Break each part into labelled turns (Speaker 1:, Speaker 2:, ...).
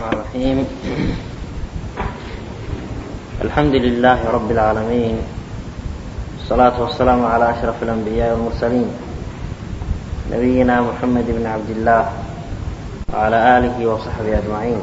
Speaker 1: الرحيم الحمد لله رب العالمين والصلاة والسلام على أشرف الأنبياء والمرسلين نبينا محمد بن عبد الله وعلى آله وصحبه أجمعين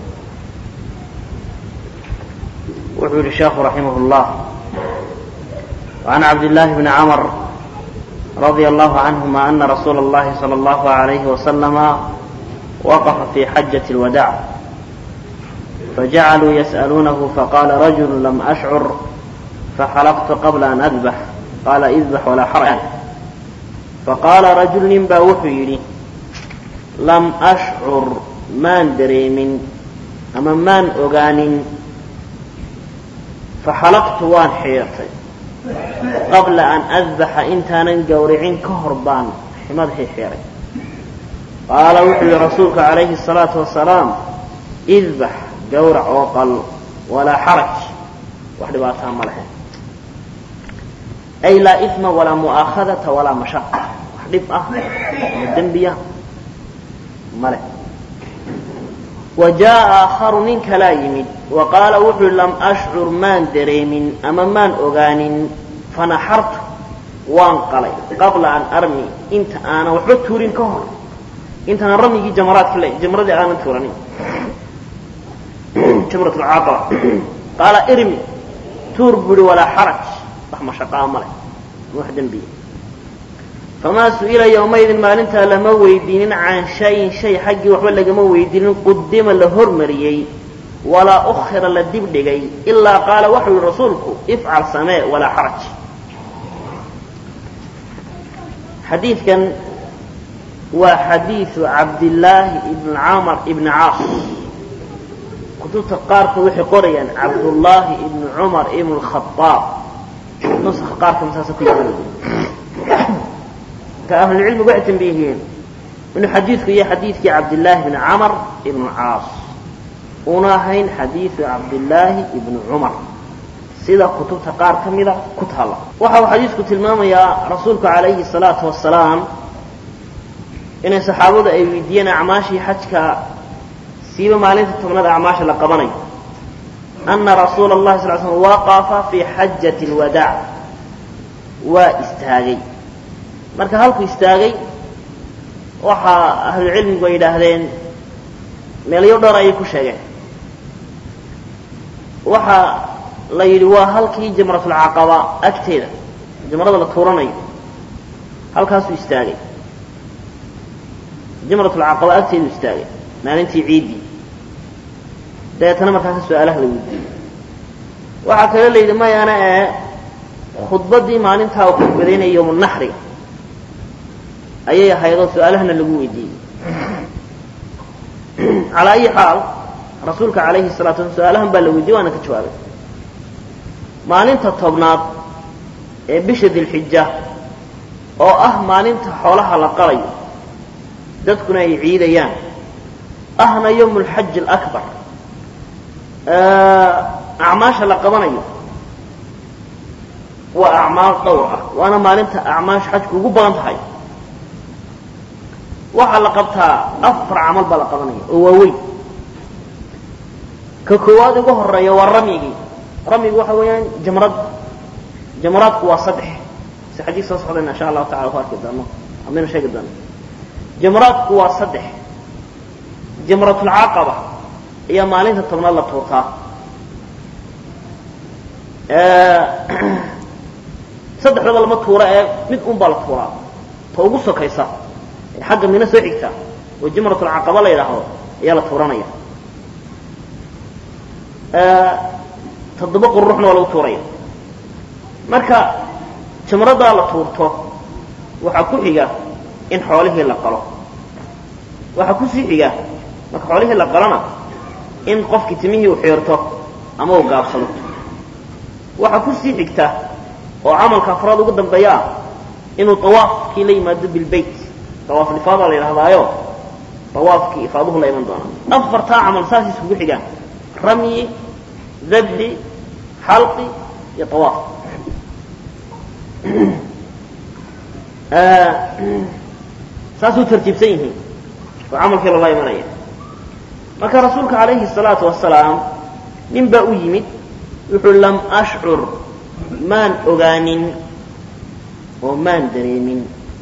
Speaker 1: وحول الشيخ رحمه الله وعن عبد الله بن عمر رضي الله عنهما أن رسول الله صلى الله عليه وسلم وقف في حجة الوداع فجعلوا يسألونه فقال رجل لم أشعر فحلقت قبل أن أذبح قال اذبح ولا حرج فقال رجل نبا وحيري لم أشعر maan dareemin ama maan ogaanin faxalaqtu waan xiirtay qabla an adbaxa intaanan gowricin ka hor baan madaxii xiiray qaala wuxuu yihi rasuulku calayhi الsalaatu wasalaam idbax gowrac oo qal walaa xaraj wax dhibaataa ma lehe ay laa ima walaa mu'aakhadata walaa mashaqa wax dhib ah ama dembiya ma leh wa jaa'a aakharu nin kalaa yimid wa qaala wuxuu lam ashcur maan dareemin ama maan ogaanin fanaxartu waan qalay qabla an armi inta aanan waxba tuurin ka hor intaanan ramyigii jamaraadka le jamradii aanan tuuranin jamrat lcaaqaba qaala irmi tuur buhi walaa xaraj wax mashaqaa ma leh wax dembiya famaa su'ila yowmaydin maalintaa lama weydiinin can shayin shay xaggii waxba lagama weydiinin qudima la hormariyey walaa ukhira la dibdhigay ilaa qaala waxau yihi rasuulku ifcal samee walaa xaraj xadiidkan waa xadiidu cabdillaahi ibn camar ibni caas kutubta qaarkood waxay qorayaan cabdullaahi ibni cumar ibn khaaab nuska qaarka masaasa ku yaala ka ahlulcilmigu waxay tambihiyeen inuu xadiidku yahay xadiidkii cabdillaahi bni camar ibnu caas una ahayn xadiidu cabdillaahi ibni cumar sida kutubta qaar ka mida ku taalla waxa uu xadiidku tilmaamayaa rasuulku calayhi salaatu wasalaam inay saxaabadu ay weydiiyeen acmaashii xajka siiba maalinta tobnaad acmaasha la qabanayo ana rasuula allahi sal slam waqafa fii xajati lwadaac waa istaagay marka halku istaagay waxaa ahlucilmigu ay yidhaahdeen meelyo dhowr ayay ku sheegeen waxa la yidhi waa halkii jamratulcaqaba agteeda jamrada la tuuranayo halkaasuu istaagay jamratulcaqaba agteedu istaagay maalintii ciiddii dabeetana markaasa su-aalaha la weydiiyey waxaa kaloo la yidhi mayana ee khudbaddii maalintaa uu khudbadaynaya yowmunaxriga ayay ahaydoo su-aalahana lagu weydiiyey calaa ayi xaal rasuulka calayhi salatu slam su-aalahan baa la weydiiyey waana ka jawaabay maalinta tobnaad ee bisha dilxija oo ah maalinta xoolaha la qalayo dadkuna ay ciidayaan ahna yowmu lxaji alaكbar acmaasha la qabanayo waa acmaal dhowr ah waana maalinta acmaasha xajku ugu badan tahay waxaa la qabtaa afar camal baa la qabanaya oo waaweyn ka koowaad ugu horeeya waa ramyigii ramyigu waxa weeyaan jamrad jamraadku waa saddex si xadiis soo socdayna insha allahu tacala ku arki doono amaynu sheegi doono jamraadku waa saddex jamratulcaqaba ayaa maalinta tobnaad la tuurtaa saddexdaba lama tuura ee mid un baa la tuuraa ta ugu sokaysa ee xagga mina soo xigta oo jamratulcaqaba la yidhaahdo ayaa la tuuranaya toddoba qururuxna waa lagu tuuraya marka jamradaa la tuurto waxaa ku xiga in xoolihii la qalo waxaa kusii xiga marka xoolihii la qalona in qofkii timihii uu xiirto ama uu gaabsado waxaa kusii xigta oo camalka afraad ugu dambeeya ah inuu tawaafkii la yimaado bilbayt tawaaf ifaadaa la yidhahdaayo tawaafkii ifaaduhu la iman doona afartaa camal saas iskugu xigaan ramyi dabdi xalqi iyo tawaaf saasuu tartiibsan yihiin oo camalkii loola imanaya marka rasuulka calayhi الsalaatu wasalaam nin baa u yimid wuxuu lam ashcur maan ogaanin oo maan dareemin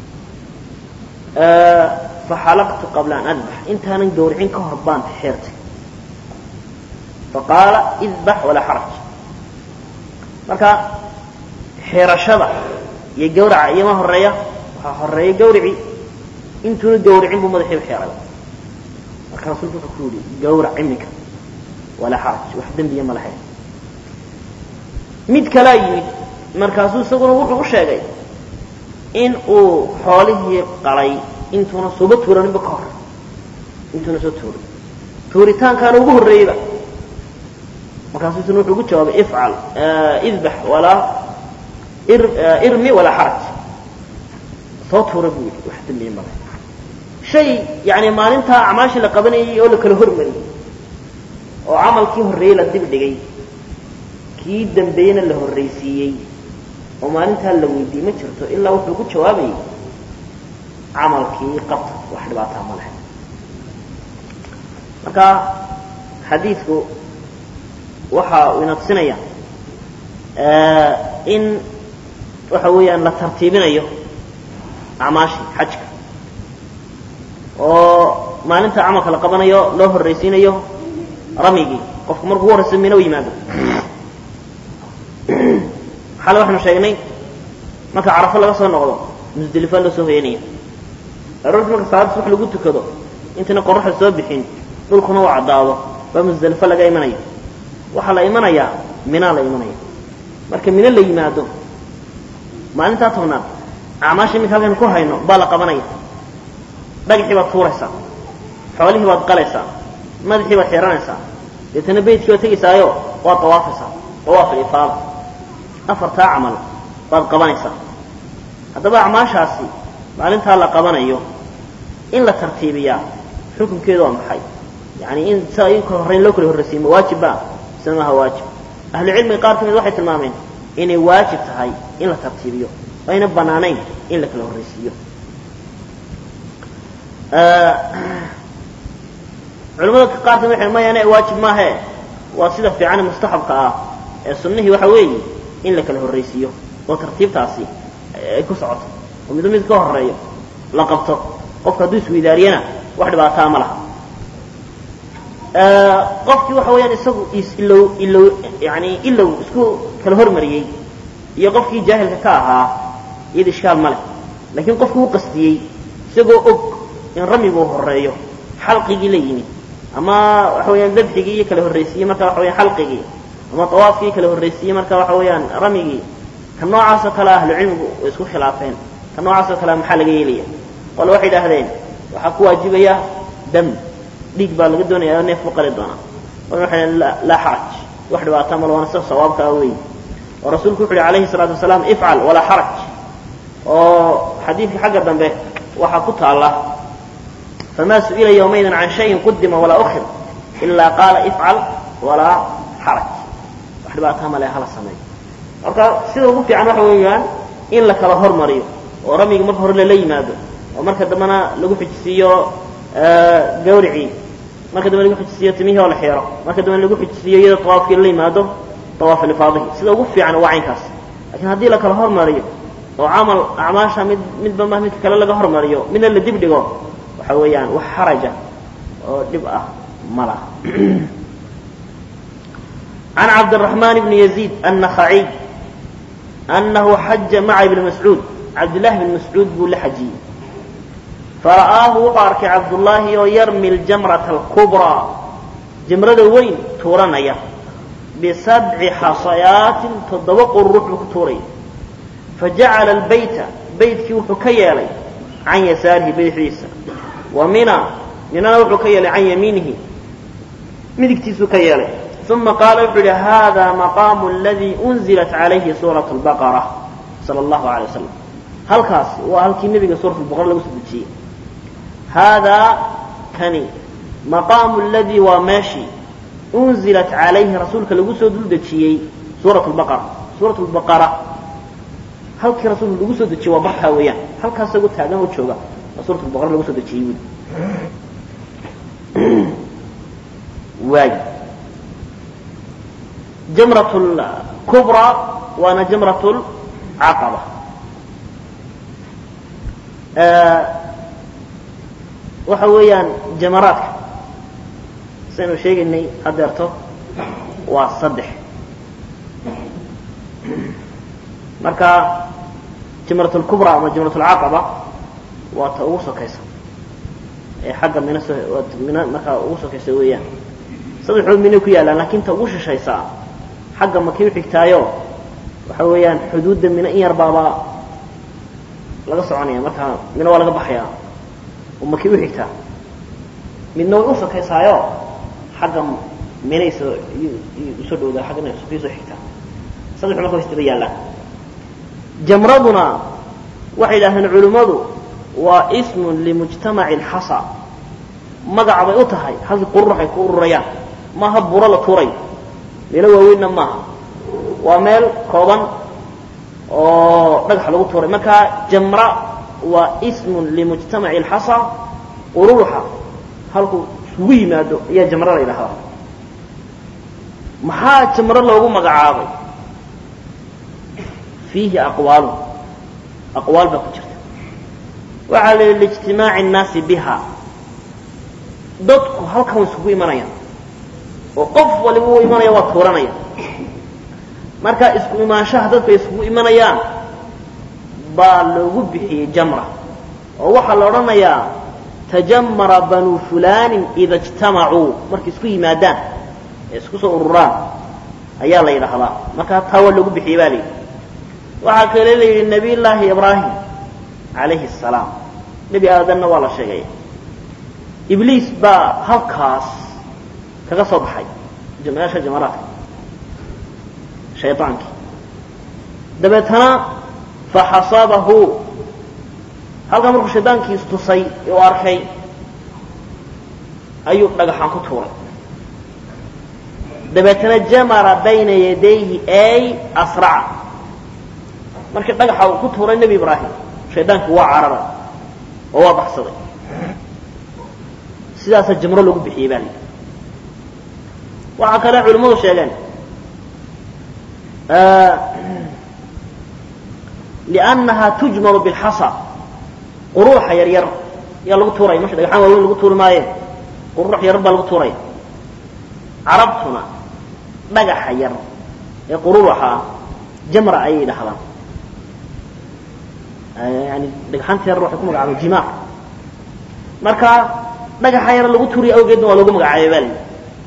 Speaker 1: faxalaqtu qabla an adbax intaanan gawricin ka hor baan xeertay faqaala idbax walaa xaraj marka xeerashada iyo gawraca iyoma horeeya waxaa horeeya gawrici intuuna gawricin buu madaxiiba xeeray marka rasuulku wuxuu ku yihi gawrac iminka walaa xaraj wax dembiya ma lahayn mid kalaa yimid markaasuu isaguna wuxuu u sheegay in uu xoolihii qalay intuuna sooba tuuraninba ka hor intuuna soo tuurin tuuritaankaana ugu horreeyeyba markaasuu isna wuxuu ugu jawaabay ifcal idbax walaa irmi walaa xaraj soo tuura buu yidhi wax dembiya ma lahayn shay yani maalintaa acmaashii la qabanayay oo la kala hormariyey oo camalkii horreeyey la dib dhigay kii dambeeyena la horraysiiyey oo maalintaa la weydiiyey ma jirto ilaa wuxuu ku jawaabayay camalkii qabta wax dhibaataa ma lahayn marka xadiidku waxa uu ina tusinaya in waxa weeyaan la tartiibinayo acmaashii xajka oo maalinta camalka la qabanayo loo horraysiinayo ramigii qofku markuu ugu horraysa mina u yimaado xale waxaanu sheegnay marka carafo laga soo noqdo musdelifaa loo soo hoyanaya aroortii marka salaada subax lagu tukado intayna qoraxda soo bixin dhulkuna uu caddaado baa musdelifo laga imanaya waxaa la imanayaa minaa la imanaya marka mino la yimaado maalintaa tobnaad acmaasha iminka halkan ku hayno baa la qabanaya dhagaxii baad tuuraysaa xoolihii baad qalaysaa madaxii baad xiranaysaa deetana beydkii baad tegaysaayo waad dawaafaysaa dawaaf alifaada afartaa camal baad qabanaysaa haddaba acmaashaasi maalintaa la qabanayo in la tartiibiyaa xukunkeedu waa maxay yani in si ay ka horrayn loo kala horraysiimo waajibba mise maaha waajib ahlucilmiga qaar ka mid waxay tilmaameen inay waajib tahay in la tartiibiyo ayna bannaanayn in la kala horraysiiyo culamada qaar ka mid waxay mayane waajib maahe waa sida fiicane mustaxabka ah ee sunnihii waxa weeye in la kala horraysiiyo oo tartiibtaasi ay ku socoto oo midba mid ka horreeyo la qabto qofka hadduu isweydaariyana wax dhibaataa ma laha qofkii waxa weeyaan isagu ilow ilow yani ilow isku kala hormariyey iyo qofkii jaahilka ka ahaa iyada ishkaal ma leh laakiin qofkii u qastiyey isagoo og in ramiguu horreeyo xalqigii la yimid ama waxa weeyaan dabxigii iyo kala horraysiiyey marka waxa weyaan xalqigii ama tawaafkii kala horraysiiyey marka waxa weeyaan ramigii ka noocaasoo kale ahlucilmigu way isku khilaafeen ka noocaasoo kale maxaa laga yeelaya qole waxay idhaahdeen waxaa ku waajibaya dam dhiig baa laga doonaya oo neef ku qali doonaa qolna waxay dhaheen laa xaraj wax dhibaata mal waana sida sawaabka ah weey oo rasuulku wuxu uhi calayhi salaatu wasalaam ifcal walaa xaraj oo xadiidka xagga dambe waxaa ku taalla famaa su'ila yawmaydan can shayin qudima walaa ukhir ilaa qaala ifcal walaa xaraj wax dhibaataa male hala sameeyo marka sida ugu fiican waxa weeyaan in la kala hormariyo oo ramiga marka hore lala yimaado oo marka dambena lagu xijisiiyo gawricii marka dambe lagu xijisiiyo timihii oo la xeero marka dambe lagu xijisiiyo iyada tawaafkii lala yimaado tawaaf lifaadihi sida ugu fiican waa caynkaas lakiin haddii la kala hormariyo oo camal acmaasha mid midba ma midka kale laga hormariyo midna la dib dhigo waxa weeyaan wax xaraja oo dhib ah ma laha عن عبد الرحمن بن يزيد النخعي أنه حج مع ابن مسعود عبد الله بن مسعود بن لحجي فرآه وقارك عبد الله يرمي الجمرة الكبرى جمرة وين تورنيا بسبع حصيات تضبق الروح بكتوري فجعل البيت بيت كيوح كيالي عن يساره بيت عيسى ومنى من روح كيالي عن يمينه مدكتيسو كيالي ثم قال وحول هذا مقام الذي أنزلت عليه سورة البقرة صلى الله عليه وسلم هل كاس وهل كي نبي سورة البقرة لو سبتشي هذا كني مقام الذي وماشي أنزلت عليه رسولك لو سدتشي سورة البقرة سورة البقرة هل كي رسول لو سدتشي وبحها وياه هل كاس قلت هذا وتشوغا سورة البقرة لو سدتشي waayi jamrat lkubraa waana jamrat lcaqaba waxa weeyaan jamaraadka saynu sheegaynay hadeerto waa saddex marka jamrat lkubra ama jamrat lcaqaba waa ta ugu sokaysa ee xagga mina so mina markaa ugu sokaysa weeyaan saddexdood minay ku yaallaan lakin ta ugu shishaysaa xagga makay uxigtaayo waxa weeyaan xuduudda mina in yar baaba laga soconaya markaa mina waa laga baxayaa oo makay uxigtaa midna way usokaysaayo xagga minay soo usoo dhowdaa xaggana sokay soo xigtaa saddexdu marka wastaba yaallaan jamraduna waxay yidhahdeen culimmadu waa ismun limujtamaci lxasa magac bay u tahay halkii qururax ay ku ururayaan maaha buro la tuurayo meelo waaweynna maaha waa meel kooban oo dhagax lagu tuuray marka jamra waa ismun limujtamaci lxasa ururuxa halkuu isugu yimaado ayaa jamro la yidhahdaa maxaa jamro loogu magacaabay fiihi aqwaalu aqwaal baa ku jirta waxaa la yidhi liijtimaaci الnaasi biha dadku halkan way isugu imanayaan oo qof waliba u imanaya waa tuuranaya marka isku imaanshaha dadku ay isugu imanayaan baa loogu bixiyey jamra oo waxaa la odhanayaa tajamara banuu fulanin ida اjtamacuu markay isku yimaadaan ee isku soo ururaan ayaa la yidhaahdaa marka taa waa loogu bixiyey ba la yidhi waxaa kale la yidhi nabiy llaahi ibraahim calayhi الsalaam nebi aadanna waa la sheegay ibliis baa halkaas kaga soo baxay meesha jamaraadka shayaankii dabeetana faxasabahu halkaa markuu shaydaankii istusay u arkay ayuu dhagaxaan ku tuuray dabeetana jamara bayna yadayhi ay asraca markii dhagaxa uu ku tuuray nebi ibraahim shaydaankii waa cararay oo waa baxsaday sidaasaa jamro lagu bixiyey baa layidhi waxaa kale culimmadu sheegeen liannaha tujmaru bilxasa quruuxa yar yar yaa lagu tuuraya masha dhagaxaan waaweyn lagu tuuri maaye quruux yar baa lagu tuuraya carabtuna dhagaxa yar ee qururuxa ah jamra ayay dhahdaan yani dhagaxaanta yar waxay ku magacaabeen jimaar marka dhagaxa yar lagu turiya awgeedna waa loogu magacaabay baa layidhi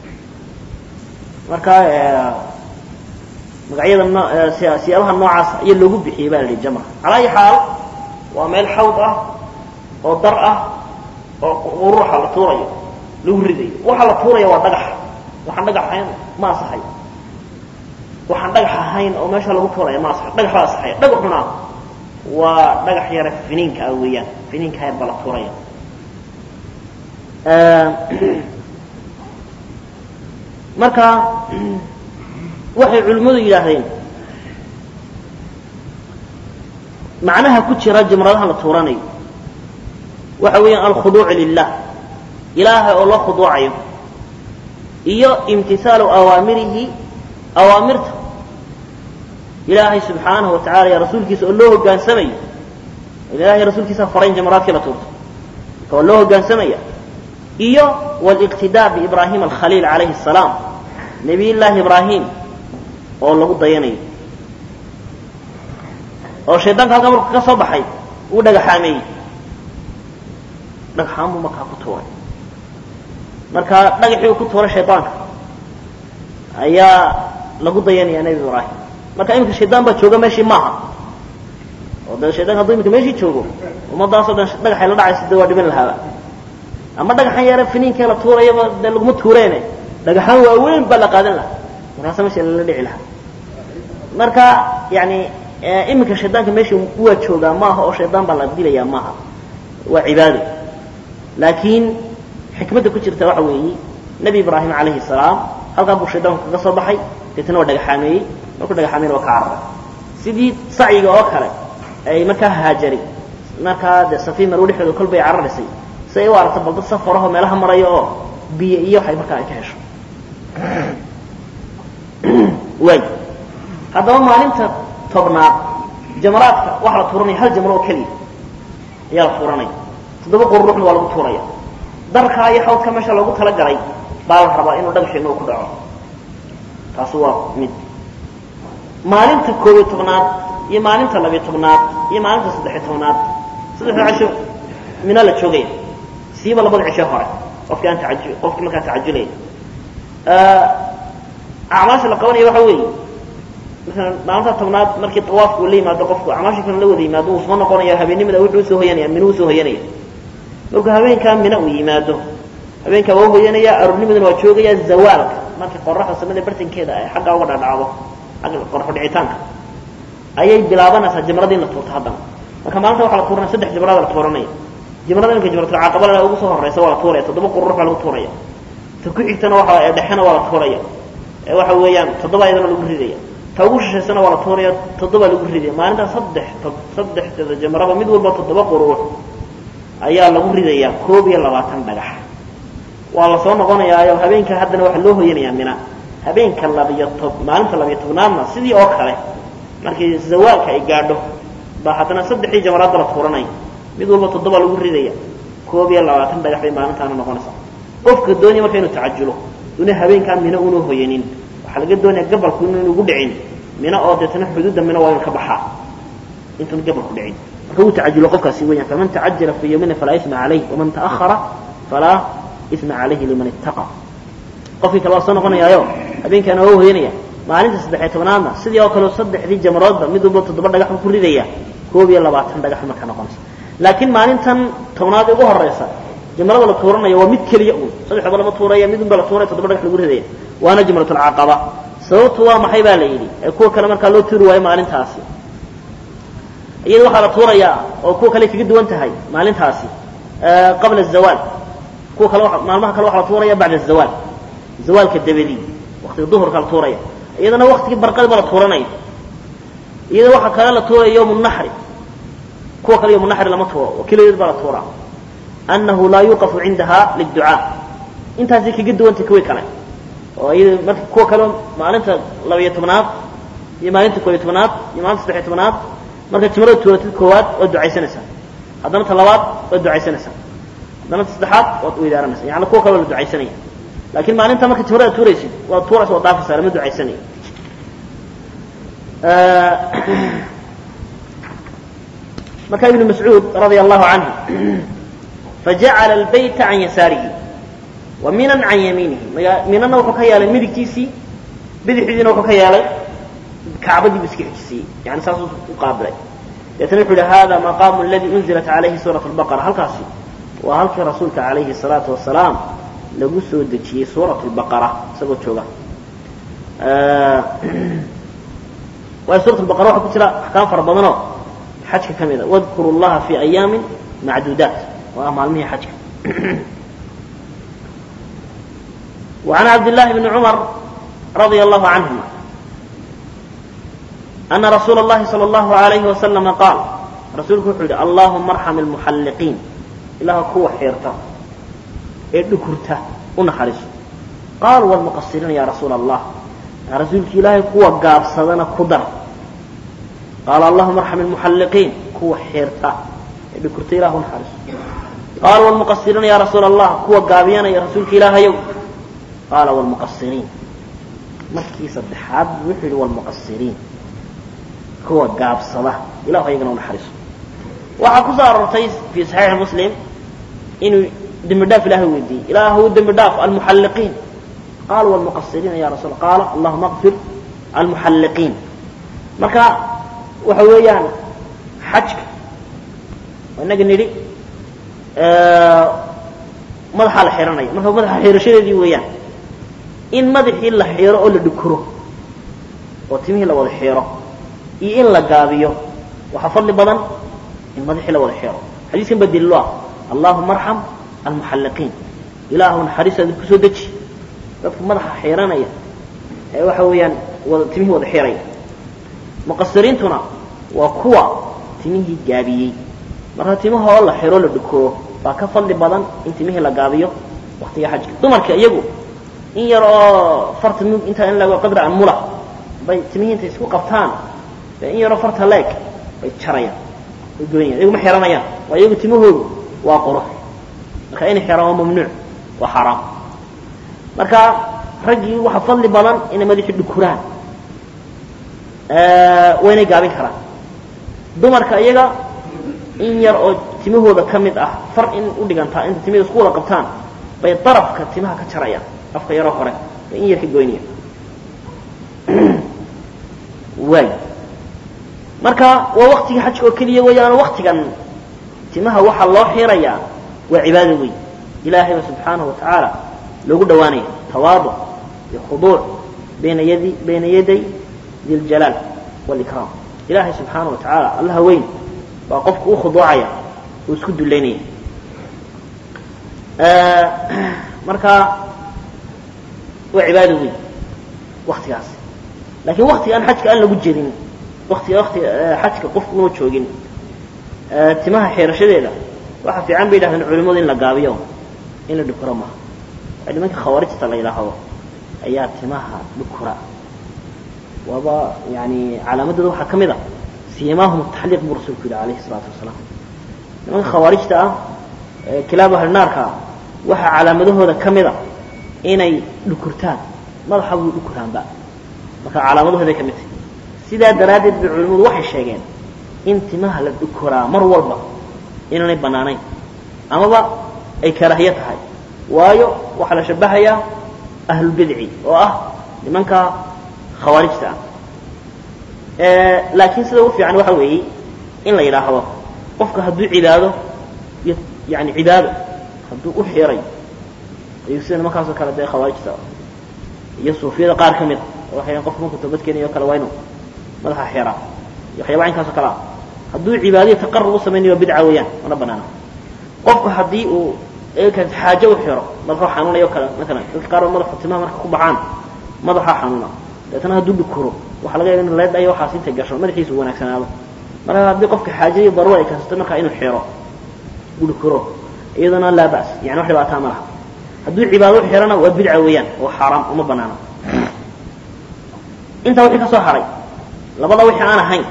Speaker 1: marka magacyada no siyaabaha noocaas ayaa loogu bixiyey ba la yidhi jamra calaa ayi xaal waa meel xawd ah oo dar ah oo qururuxa la tuurayo lagu ridayo waxa la tuuraya waa dhagax waxaan dhagax ahayn ma asaxay waxaan dhagax ahayn oo meesha lagu tuuraya ma asaxay dhagax baa asaxaya dhagaxuna waa dhagax yara finiinka ah weeyaan finiinka yar baa la tuuraya marka waxay culimmadu yidhaahdeen macnaha ku jira jamradaha la tuuranayo waxa weeyaan alkhuduucu lilah ilaahay oo loo khuduucayo iyo imtisaalu awaamirihi awaamirta ilaahay subxaanahu wa tacala iyo rasuulkiisa oo loo hogaansamayo ilahay rasuulkiisa farayn jamraadkii la tuurto marka waa loo hogaansamaya iyo wاliqtidaa biibrahim alkhaliil calayhi الsalaam nebiy llaahi ibraahim oo lagu dayanayo oo shaydaanka halkaa marku ka soo baxay uu dhagaxaameeyey dhagaxaan buu markaa ku tuuray marka dhagaxii uu ku tuuray shaydaanka ayaa lagu dayanaya nebi ibraahim marka iminka shaydaan baa jooga meeshii maaha oo de shaydanka hadduu iminka meeshii joogo ummadaasoo dhan dhagaxay la dhacaysa de waa dhiban lahaaba ama dhagaxan yare finiinkee la tuurayaba dee laguma tuureene dhagaxaan waaweyn baa la qaadan lahaa markaasa meesha lala dhici lahaa marka yani iminka shaydaanka meesha waa joogaa maaha oo shaydaan baa la dilayaa maaha waa cibaado laakiin xikmadda ku jirta waxa weeye nebi ibraahim calayhi salaam halkaa buu shaydaanku kaga soo baxay deetana waa dhagaxaameeyey markuu dhagaxaameeyna waa ka cararay sidii sacyiga oo kale ay markaa haajari markaa dee safii marwo dhexdooda kolbay cararaysay si ay u aragto bal dad safarahoo meelaha maraya oo biyo iyo waxay markaa ay ka hesho waay haddaba maalinta tobnaad jamaraadka waxaa la tuuranaya hal jamro oo keliya ayaa la tuuranaya toddoba qururuxna waa lagu tuuraya darkaa iyo xawdka meesha loogu talagalay baa la rabaa inuu dhagaxeena uu ku dhaco taasi waa mid maalinta koob iyo tobnaad iyo maalinta labiyo tobnaad iyo maalinta saddexiyo tobnaad saddexda cisho mina la joogaya siiba labada cisho hore qofkii aan taaju qofkii markaa tacajulaya acmaasha la qabanaya waxa weeye masalan maalinta tobnaad markii tawaafku uu la yimaado qofku acmaasha kale la wada yimaado wuu soo noqonaya habeennimada wuxuu usoo hoyanaya mina usoo hoyanaya markuu habeenkaa mina uu yimaado habeenkaa waa hoyanaya aroornimadana waa joogaya zawaalka markii qoraxda samada bartankeeda ay xagga uga dhadhacdo xagga qoraxu dhicitaanka ayay bilaabanaysaa jamradii in la tuurto haddana marka maalinta waxaa la tuuranaya saddex jamrada la tuuranaya jamrada iminka jamratulcaaqabala ugu soo horeysa waa la tuuraya toddoba qururux baa lagu tuuraya ta ku xigtana waxa ee dhexena waa la tuuraya ee waxa weeyaan toddoba iyadana lagu ridaya ta ugu shishaysana waa la tuuraya toddoba lagu ridaya maalintaa saddex saddexda jamraba mid walba toddoba qururux ayaa lagu ridayaa koob iyo labaatan dhagax waa la soo noqonayaayo habeenka haddana waxaa loo hoyanayaa mina habeenka labiyo tob maalinta labiyo tobnaadna sidii oo kale markii zawaalka ay gaadho baa haddana saddexdii jamaraadda la tuuranaya mid walba toddoba lagu ridaya koob iyo labaatan dhagax bay maalintaana noqonaysaa qofka doonaya marka inuu tacajulo una habeenkaa mina una hoyanin waxaa laga doonaya gabalku inu ugu dhicin mina oo deetana xuduudda mina waa inu ka baxaa intuuna gabalku dhicin marka wuu tacajulo qofkaasi weeyaan faman tacajala fii yawmina falaa isma calayh waman ta'ahara falaa isma calayhi liman ittaqa qofkii kale waa soo noqonayaayo habeenkaana waa hoyanaya maalinta saddexiyo tobnaadna sidii oo kale saddexdii jamroodba mid walba toddoba dhagax buu ku ridaya koob iyo labaatan dhagax markaa noqonaysa laakiin maalintan tobnaad ugu horeysa jamrada la tuuranaya waa mid keliya un saddexdaba lama tuuraya mid unba la tuuraya toddoba dhagax lagu ridaya waana jamratulcaqaba sababtu waa maxay baa la yidhi ee kuwa kale markaa loo tuuri waayo maalintaasi iyada waxaa la tuurayaa oo kuwa kale kaga duwan tahay maalintaasi qabla azawaal kuwa kale maalmaha kale waxaa la tuuraya bacda azawaal zawaalka dabadii waktiga duhurka la tuuraya iyadana waktigii barqadiba la tuuranaya iyada waxaa kale la tuuraya yawm naxri kuwa kale yawm naxri lama tuuro oo keligeed baa la tuuraa annahu laa yuqafu cindaha liducaa intaasay kaga duwantay kuwii kale oo iyada marka kuwa kale maalinta labiyo tobnaad iyo maalinta koobiyo tobnaad iyo maalinta saddexiyo tobnaad marka jimrada tuuratid koowaad waad ducaysanaysaa haddana ta labaad waad ducaysanaysaa haddana ta saddexaad waad weydaaranaysaa yani kuwa kale waa la ducaysanaya laakiin maalinta marka jimrada tuuraysid waad tuuraysa waad dhaafaysaa lama ducaysanayo marka ibnu mascuud radia allahu canhu fajacala albayta can yasaarihi wa minan can yamiinihi minana wuxuu ka yeelay midigtiisii bidixdiina wuxuu ka yeelay kacbadii bu iska xijisiiyey yani saasuu u qaabilay deetana wuxu yihi hada maqaamu aladi unzilat calayhi suurat lbaqara halkaasi waa halkii rasuulka calayhi الsalaatu wasalaam lagu soo dejiyey suurat lbaqara isagoo jooga waayo suurat lbaqara waxaa ku jira axkaam fara badanoo xajka ka mida wadkuru llaha fi ayaamin macduudaat oo ah maalmihii xajka وعن عبد الله بن عمر رضي الله عنهما أن رsuuل اللhi صلى الله عليه وسلم قاaل rasuulku wuxuu yihi اللهma ارحم المحلقين ilaah kuwa xeerta ee dhukurta u naxariiso qاal والمqصiriina ya رasuul الlah rasuulki ilaahay kuwa gaabsadana ku dar qaal اللهma ارحم المحلقين kuwa xeerta ee dhukurta ilah u naxariiso qaal والمqصiriina ya rasuul الlah kuwa gaabiyanaya rasuulka ilaahayow qaala والمqصiriin markii saddexaad wuxuu yihi والمqصiriin kuwa gaabsada ilahu ayagana u naxariiso waxaa ku soo aroortay fii saxiixi muslim inuu dembi dhaaf ilahay weydiiyey ilaahu dembi dhaaf almuxalliqiin qaal walmuqasiriina ya rasul qaala allahuma qfir almuxalliqiin marka waxa weeyaan xajka inaga nidhi madaxaa la xiranaya marka madaxa xirashadeedii weeyaan in madaxii la xiro oo la dhukuro oo timihii la wada xiro iyo in la gaabiyo waxaa fadli badan in madaxii la wada xiro xadiiskan baa daliilo ah allahuma arxam almuxalliqiin ilaahu naxariistaada kusoo deji dadka madaxa xiranaya ee waxa weeyaan wada timihii wada xiraya muqasiriintuna waa kuwa timihii gaabiyey marka timaha oo la xiro la dhukuro baa ka fadli badan in timihii la gaabiyo waktiga xajka dumarka iyagu in yar oo farta mug intaa in lago qadra an mula bay timihii intay isku qabtaan dee in yaroo farta leeg bay jarayaan way goynayaan iyagu ma xiranayaan waa iyagu timahoodu waa qurux marka inay xiraan waa mamnuuc waa xaaraam marka raggii waxa fadli badan inay madaxii dhukuraan waynay gaabin karaan dumarka iyaga in yar oo timahooda ka mid ah far in u dhigantaa inta timihda isku wada qabtaan bay darafka timaha ka jarayaan afka yaroo hore bay in yar ka goynayaan waay marka waa waktigii xajka oo keliya weeyaano waktigan timaha waxaa loo xirayaa waa cibaado weyn ilaahayba subxaanahu wa tacaala loogu dhowaanaya tawaaduc iyo khuduuc bayna yadi bayna yaday di ljalaal wاlikraam ilaahay subxaana wa tacaala allaha weyn baa qofku u khuduucaya uu isku dullaynaya marka waa cibaado weyn waktigaas lakiin waktiga aan xajka aan lagu jirin watiga watiga xajka qofku una joogin timaha xeerashadeeda waxa fiican bay yidhahdeen culimadu in la gaabiyo in la dhukuro maaha nimanka khawaarijta la yidhaahdo ayaa timaha dhukura waaba yani calaamadooda waxaa ka mid a siimaahum taxliiq buu rasuulku yidhi alayhi الsalaatu wasalaam nimanka khawaarijta ah kilaab ahlinaarka waxaa calaamadahooda ka mid a inay dhukurtaan madaxa buu dhukuraanba marka calaamadahooday ka mid tahay sidaa daraaddeed bay culimmadu waxay sheegeen in timaha la dhukuraa mar walba inaanay bannaanayn amaba ay karaahiyo tahay waayo waxaa la shabahayaa ahlulbidci oo ah nimanka khawaarijta ah laakiin sida ugu fiican waxa weeye in la yidhaahdo qofka hadduu cibaado iyo yani cibaado hadduu u xiray ayuu sida nimankaasoo kale dee khawaarijta iyo suufiyada qaar ka mid a waxay qofku markuu toobad keenayo o kale waa inu madaxa xiraa iyo waxyaaba caynkaasoo kale ah hadduu cibaadaiyo taqarub u samaynayo bidca weeyaan mana banaana qofku haddii uu xaajo u xiro madaxuu xanuunayo kale maalan dadka qaar madaxu timaha marka ku baxaan madaxaa xanuuna deetana hadduu dhukuro waxa laga yaaba in leedhayo waxaas intay gasho madaxiisu wanaagsanaado marka haddii qofka xaajo iyo daruura ay keensato markaa inuu xiro uu dhukuro iyadana laa ba's yani wax dhibaataa ma laha hadduu cibaado u xirana waa bidca weeyaan oo xaaraam uma banaana intaa wixii ka soo haray labada wixii aan ahayn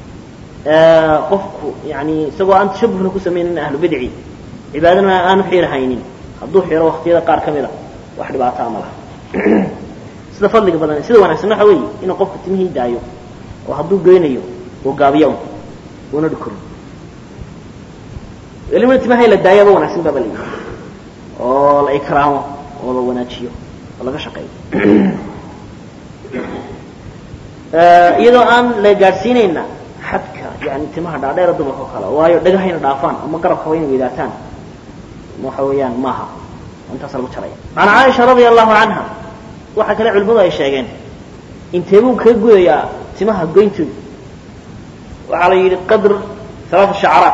Speaker 1: qofku yani isagoo aan tashabuhna ku samaynin ahlu bidci cibaadana aanu xirahaynin hadduu xiro waktiyada qaar ka mid a wax dhibaataa ma laha sida fadliga badan sida wanaagsan waxa weeye inuu qofku timihii daayo oo hadduu goynayo uu gaabiyo una dhukurin welibana timaha la daayaba wanaagsan baba layihi oo la ikraamo oo la wanaajiyo oo laga shaqeeyo iyadoo aan la gaadhsiinayna xadka yani timaha dhaadheera dumarka oo kale waayo dhagahayna dhaafaan ama garabka wayna weydaataan waxa weeyaan maaha intaasa lagu jaraya an caaisha radia allahu canha waxaa kale culimadu ay sheegeen inteebuu kaga gudayaa timaha goyntooda waxaa la yidhi qadr alaaa shacraat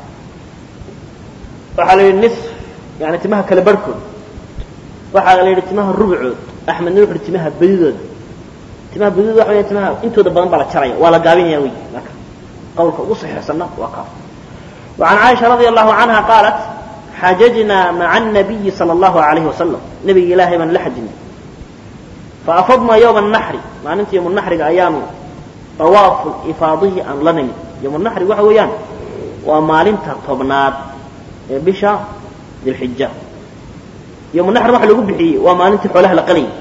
Speaker 1: waxaa la yidhi nis yani timaha kale barhkood waxaa la yidhi timaha rubcood axmedna wuxu uhi timaha badidooda timaha badidooda waxa weya timaha intooda badan baa la jaraya waa la gaabinaya wey marka qawlka ugu saxiixsanna waa kaas وعan caaisha radia allahu canha qaalat xajajnaa maca الnabiyi salى اllahu alayhi wasalam nebiga ilaahay baan la xajinay faafadnaa yowma الnaxri maalinta yowm naxriga ayaanu awaafu ifaadihi aan la nimid yowm naxri waxa weeyaan waa maalinta tobnaad ee bisha dilxija yowm naxri waxa lagu bixiyey waa maalintii xoolaha la qalayay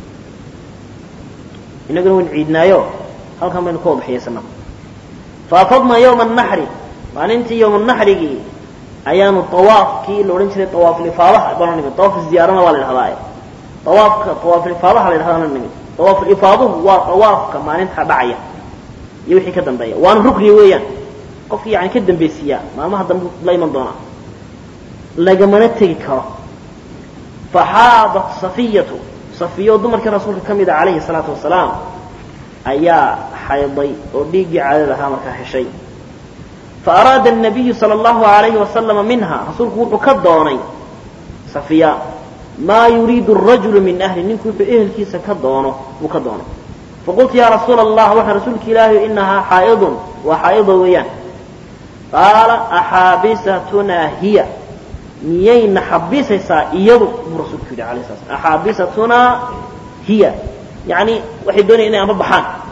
Speaker 1: inaguna waynu ciidnaayo halkan baynu ka wadaxiyaysanaa faafadnaa yowma الnaxri maalintii yowm naxrigii ayaanu awaafkii la odhan jiray awaafulifaadaha baan nimid awaaf ziyaarana waa la dhahdaa awaafka awaafulifaadaha la dhahdaa la nimid awaafulifaadahu waa awaafka maalinta dhacaya iyo wixii ka dambeeya waana rukni weeyaan qofkii yani ka dambaysiiyaa maalmaha dambe la iman doonaa lagamana tegi karo faxaadat safiyatu safiyo dumarkii rasuulka ka mid a calayhi salaatu wasalaam ayaa xayday oo dhiiggii caadada ahaa markaa heshay faaraada الnabiyu salى اllahu alayhi wasalama minha rasuulku wuxuu ka doonay safiya maa yuriidu الrajulu min ahli ninku wuxuu ehelkiisa ka doono buu ka doonay faqultu ya rasuula allah waxaa rasuulka ilaahi inahaa xaa'idun waa xaa'ido weeyaan qaala axaabisatunaa hiya miyayna xabisaysaa iyadu buu rasuulku yidhi alayh sala slam axaabisatunaa hiya yani waxay doonaya inay ama baxaan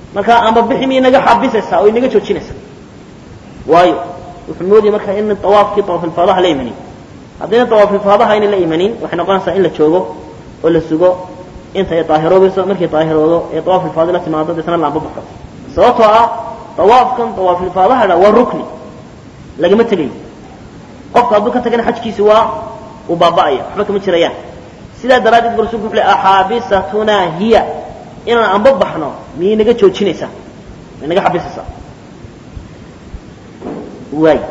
Speaker 1: marka amba bixi ma inaga xabisaysaa oo inaga joojinaysaa waayo wuxuu moodaya marka in awaafkii awaafilfaadaha la imanin haddayna awaafilfaadaha ayna la imanin waxay noqonaysaa in la joogo oo la sugo inta ay daahiroobayso markay daahiroodo ee awaafilfaadi la timaado deetna laamba baxo sababtoo ah awaafkan awaafilfaadaha dha waa rukni lagama tegayo qofka hadduu ka tagana xajkiisi waa uu baaba'aya waxba kama jirayaan sidaa daraaddeed bu rasulku wuxu le axaabisatunaa hiya inaan amba baxno miyay naga joojinaysaa may naga xabisaysaa waay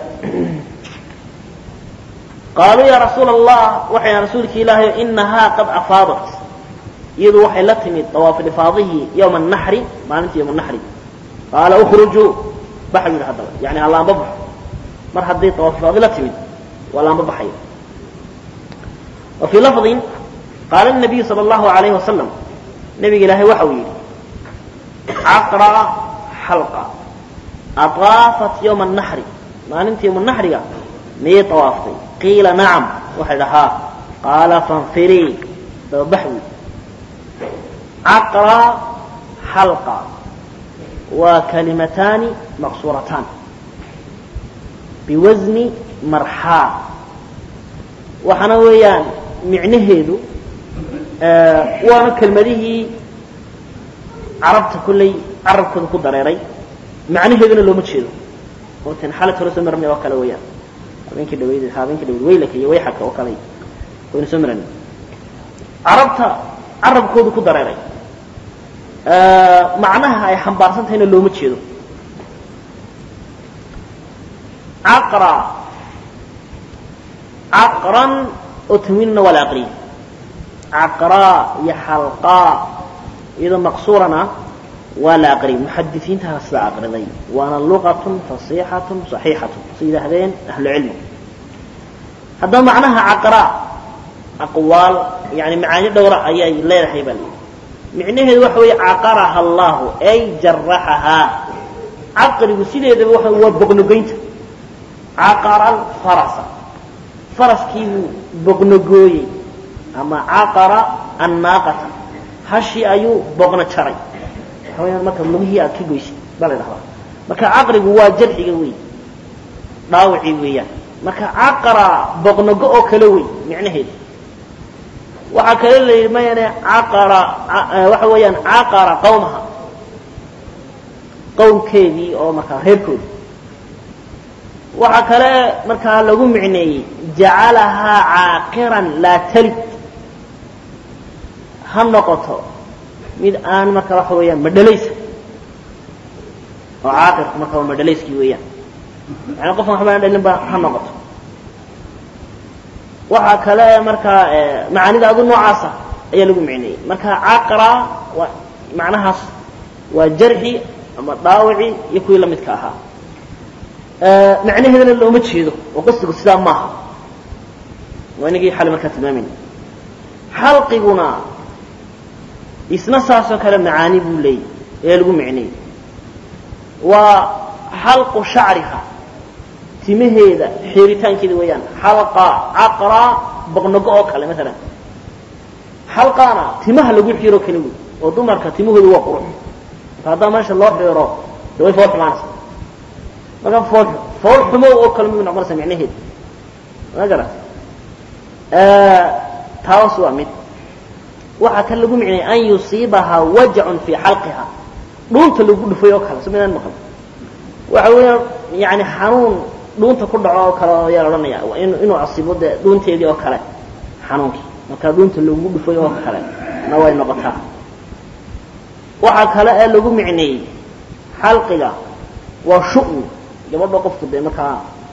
Speaker 1: qaaluu ya rasuula allah waxayna rasuulki ilaahay inahaa qad afaadat iyadu waxay la timid dawaafilifaadihii yowma naxri maalintii yowma naxri qaala ukhrujuu baxa yidhi haddaba yani ha laamba baxo mar hadday dawaafilifaadi la timid waa laamba baxaya wa fii lafdin qaala nabiyu sala allahu alayhi wasalam nabiga ilaahay waxa uu yidhi caqra xalqa aطaafat yowma naxri maalintii yowma naxriga miyay awaaftay qiila nacam waxay dhahaa qaala fanfirii dababax wey caqra xalqa waa kalimataani maqsuurataan biwasni marxaa waxaana weeyaan micnaheedu waana kelmadihii carabta kolley carabkooda ku dareeray macnaheeduna looma jeedo ootan xalad hore soo marnay oo kale weeyaan habeenkii dhaweyd habeenkii dhaweyd waylaka iyo wayxaka oo kale waynu soo marnay carabta carabkooda ku dareeray macnaha ay xambaarsan tahayna looma jeedo caqra caqran oo tanwiinna waa la aqriyay caqraa iyo xalqaa iyadoo maqsuurana waa la aqriyay muxadisiintaha sidaa aqriday waana luqatun fasiixatun saxiixatun si yidhaahdeen ahlucilmi haddaba macnaha caqraa aqwaal yani macaani dhowra ayay leedahay baa layidhi micnaheedu waxa weeye caqaraha allahu ay jaraxahaa caqrigu sideedaba waxa waa boqnogoynta caqara alfarasa faraskiibuu boqnogooyey ama caqara annaaqata hashii ayuu boqno jaray waxa weyaan marka lugihii aad ka goysay baa la dhahdaa marka caqrigu waa jarxiga wey dhaawacii weeyaan marka caqara boqnogo oo kale wey micnaheedu waxaa kale la yidhi mayane caqara waxa weeyaan caqara qawmaha qowmkeedii oo markaa reerkoodii waxaa kale markaa lagu micneeyey jacalahaa caaqiran laa talid ha noqoto mid aan marka waxa weeyaan madhalaysa oo caaqirku marka waa madhalayskii weeyaan yani qofkan waxba aan dhalin ba ha noqoto waxaa kale markaa macaanida adu noocaasa ayaa lagu micneeyey marka caqra waa macnahaas waa jarxi ama dhaawici iyo kuwii lamidka ahaa macnaheedana looma jeedo oo qasdigu sidaa maaha waa inagii xali markaa tilmaamayna xalqiguna isna saasoo kale macaani buu leeyay ee lagu micneeyey waa xalqu shacriha timaheeda xeeritaankeeda weeyaan xalqa caqra boqnogo oo kale maalan xalqaana timaha lagu xiiro kale wey oo dumarka timahooda waa qurux marka haddaa meesha loo xiiro de way fool xumaanaysa marka fool fool xumow oo kale muu noqonaysa micnaheeda ma garat taas waa mid waxaa kan lagu micnaya an yusiibahaa wajacun fii xalqiha dhuunta lagu dhufay oo kale so midaan maqan waxa weeyaan yani xanuun dhuunta ku dhaco oo kale ayaa la odhanaya inuu asibo dee dhuunteedii oo kale xanuunkii markaa dhuunta lagu dhufay oo kale na way noqotaa waxaa kale ee lagu micneeyey xalqiga waa shu'mi gabadha qofku dee markaa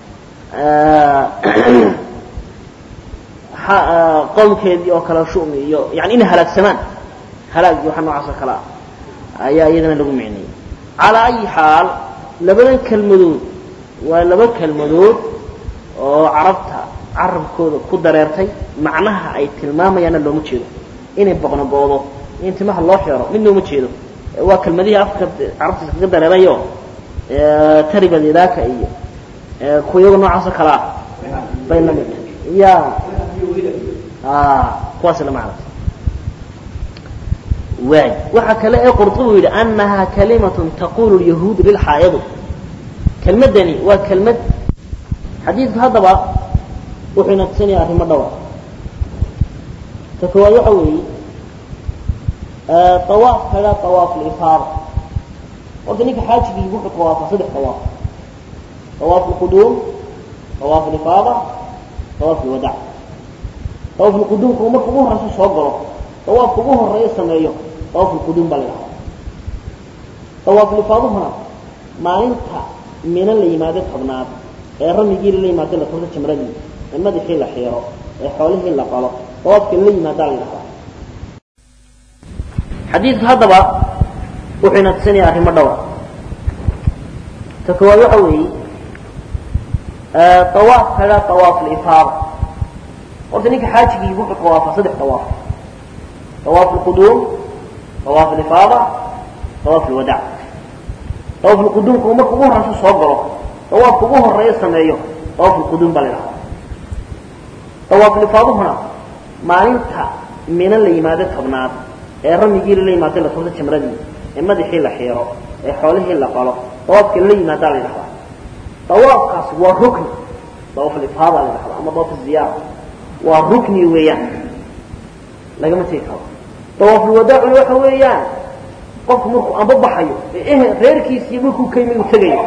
Speaker 1: qowmkeedii oo kale shumi iyo yani inay halaagsamaan halaag iyo waxa noocaas oo kale ah ayaa iyadana lagu micneeyey calaa ayi xaal labadan kelmadood waa laba kelmadood oo carabta carabkooda ku dareertay macnaha ay tilmaamayaanna looma jeedo inay boqnogoodo in timaha loo xeero midna uma jeedo waa kelmadihii afka carabtiisa kaga dareerayo tariba idaaka iyo kuwa iyago noocaas oo kale ah bay la mid ya kuwaas la macna waay waxa kale ee qurطubi yidhi anaha kalimaة taqulu الyahuud lilxaa'idi kelmaddani waa kelmad xadiidku haddaba wuxuu ina tusinaya arrimo dhowr ta koowaad waxa weeye awaaf kaga awaaf lifaada horta ninka xaajigii wuxuu tawaafaa saddex tawaaf tawaaf lquduum tawaaf lifaada tawaaf lwadac tawaaf lquduumku marka ugu horeysa soo galo tawaafka ugu horeeya sameeyo tawaaf lquduum baa la yidhahda tawaaf lifaaduhuna maalinta mina la yimaado tobnaad ee ramigii la yimaado la turto jamradii ee madaxii la xiiro ee xoolihii la qalo tawaafka la yimaadaa la yidhahdaa xadiidku haddaba wuxuu ina tusinaya arrimo dhowr ta koowaad waxa weeye awaaf kaga awaaf lifaada horta ninka xaajigii wuxuu tawaafaa saddex tawaaf tawaaf lquduum tawaaf lifaada tawaaf lwadac tawaaf lquduumku marka ugu horeysa soo galo tawaafka ugu horeeya sameeyo tawaaf lquduum baa la yidhahda tawaaf lifaaduhuna maalinta mina la yimaado tobnaad ee ramigii la yimaado la turto jamradii ee madaxii la xiiro ee xoolihii la qalo tawaafka la yimaadaa la yidhahdaa tawaafkaasi waa rukni tawaaf lifaada la yidhahda ama tawaaf ziyaara waa rukni weeyaan lagama tegi karo tawaafulwadaacuna waxa weeyaan qofku markuu amba baxayo ee reerkiisii markuu ka yimi uu tegayo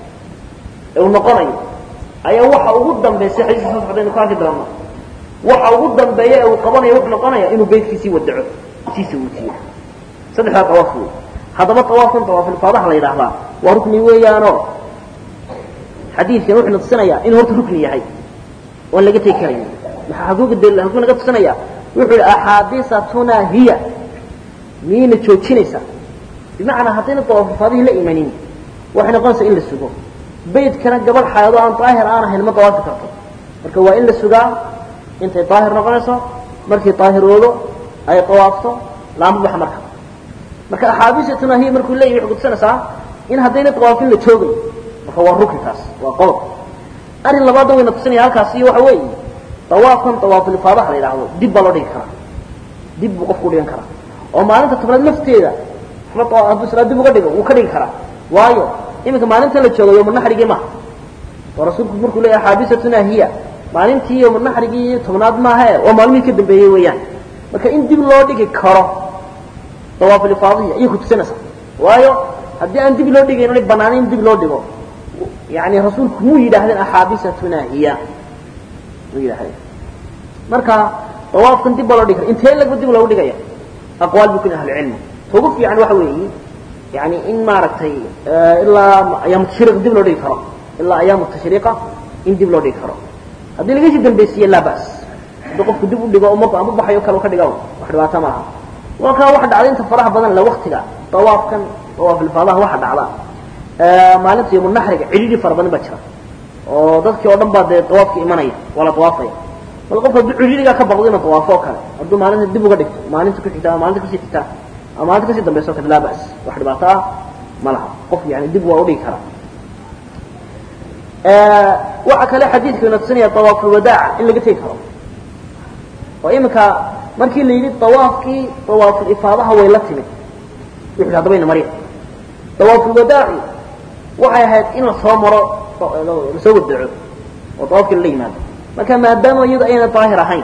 Speaker 1: ee uu noqonayo ayaa waxa ugu dambaysa xadiiska soo socdaynu ku arki doona waxa ugu dambeeya ee uu qabanayo wuxuu noqonaya inuu beydkiisii wadaco siisa wutiyo saddexdaa tawaaf wey haddaba tawaafkan tawaafulfaadaha la yidhaahdaa waa rukni weeyaanoo xadiidkan wuxuu na tusinayaa inuu horta rukni yahay oon laga tegi karayn maxaa hakuuga daliil hakuu naga tusinaya wuxuu yihi axaadiisatuna hiya miyayna joojinaysaa bimacnaa haddayna tawaafulfaadihii la imanin waxay noqonaysaa in la sugo beydkana gabadh xaayado aan daahir aan ahayn ma dawaafi karto marka waa in la sugaa intay daahir noqonayso markii daahiroodo ay dawaafto laama baxa marka marka axaadiisatuna hiya markuu leeyahy waxay kutusinaysaa in haddayna dawaafin la joogay marka waa rukni taas waa qodob arrin labaadna wayna tusinaya halkaas iyo waxa weeye dawaafkan dawaafulfaadaha la yidhaahdo dib baa loo dhigi karaa dib buu qofku dhigan karaa oo maalinta tobnaad lafteeda hadduu islaa dib uga dhigo wuu ka dhigi karaa waayo iminka maalintan la joogo yowmanaxrigii maha oo rasuulku markuu leeyahy axaadiisatuna hiya maalintii yowmanaxrigii tobnaad maahae waa maalmihii ka dambeeyey weeyaan marka in dib loo dhigi karo dawaafulifaadihi ayay kutusinaysaa waayo haddii aan dib loo dhigayn onay banaanayn in dib loo dhigo yani rasuulku muu yidhaahdeen axaadiisatuna hiya muu yidhahdeen marka dawaafkan dib baa loo dhigi kara intee lagba dib loogu dhigaya aqwaal bu kun ahlucilmi ta ugu fiican waxa weeye yani in maaragtay ilaa ayaamu tashriiq dib loo dhigi karo ilaa ayaamu tashriiqa in dib loo dhigi karo haddii laga sii dambaysiiye laa bas haddii qofku dib u dhigo marku amba baxayo kale ka dhiga wax dhibaato ma aha walkaa waxa dhacday inta faraha badan le waktiga dawaafkan dawaafilfaadaha waxa dhacda maalinta yawmunaxriga cidhidhi fara badan baa jira oo dadkii oo dhan baa dee dawaafka imanaya waa la dawaafaya bal qofka hadduu cidhidhigaa ka baqdo inuu dawaafo oo kale hadduu maalinta dib uga dhigto maalinta ku xigta ama maalinta kusii xigta ama maalinta kasii dambaysa o kale laa bas wax dhibaato ah ma laha qof yani dib waa udhigi karaa waxa kale xadiidku ina tusinaya dawaafulwadaaca in laga tegi karo oo iminka markii la yidhi dawaafkii dawaaful-ifaadaha way la timid wuxu yidhi hadaba ina marya dawaafulwadaacu waxay ahayd in la soo maro lasoo wadaco oo dawaafkii lala yimaado marka maadaama iyadu ayna daahir ahayn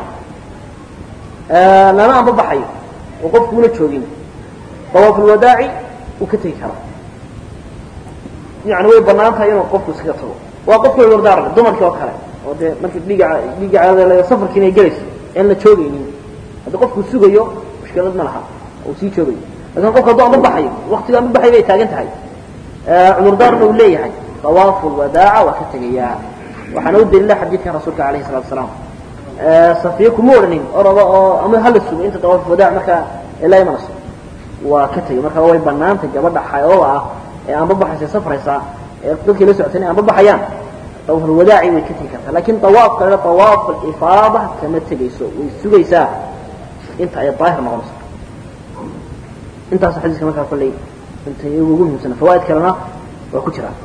Speaker 1: lana anba baxayo oo qofku una joogin dawaafulwadaaci uu ka tegi karaa yani way banaan tahay inuu qofku iskaga tago waa qofku cudurdaarle dumarkii oo kale oo dee markii dhiiga dhiiga caadada safarkii inay gelayso aan la joogaynin haddii qofku sugayo mushkilad ma laha uu sii joogayo lakin qofku hadduu anba baxayo waktiga anba baxay bay taagan tahay cudurdaarna uu leeyahay dawaafu lwadaaca waa ka tegayaa waxaana u daliila xadiidkan rasuulka alayhi salatu asalaam safiya kuma odhanin orada oo ama hala sugo inta dawaaf wadaac markaa ilaa imanayso waa ka tegay marka way banaantay gabadha xayooda ah ee aanba baxaysa safraysa ee dadkii la socotay inay aanba baxayaan dawaafulwadaaci way ka tegi kartaa lakin dawaafka la dawaaf alifaada kama tegayso way sugaysaa inta ay daahir noqonayso intaas xadiiska markaa kolley inta ugu muhiimsana fawaaid kalena waa ku jiraan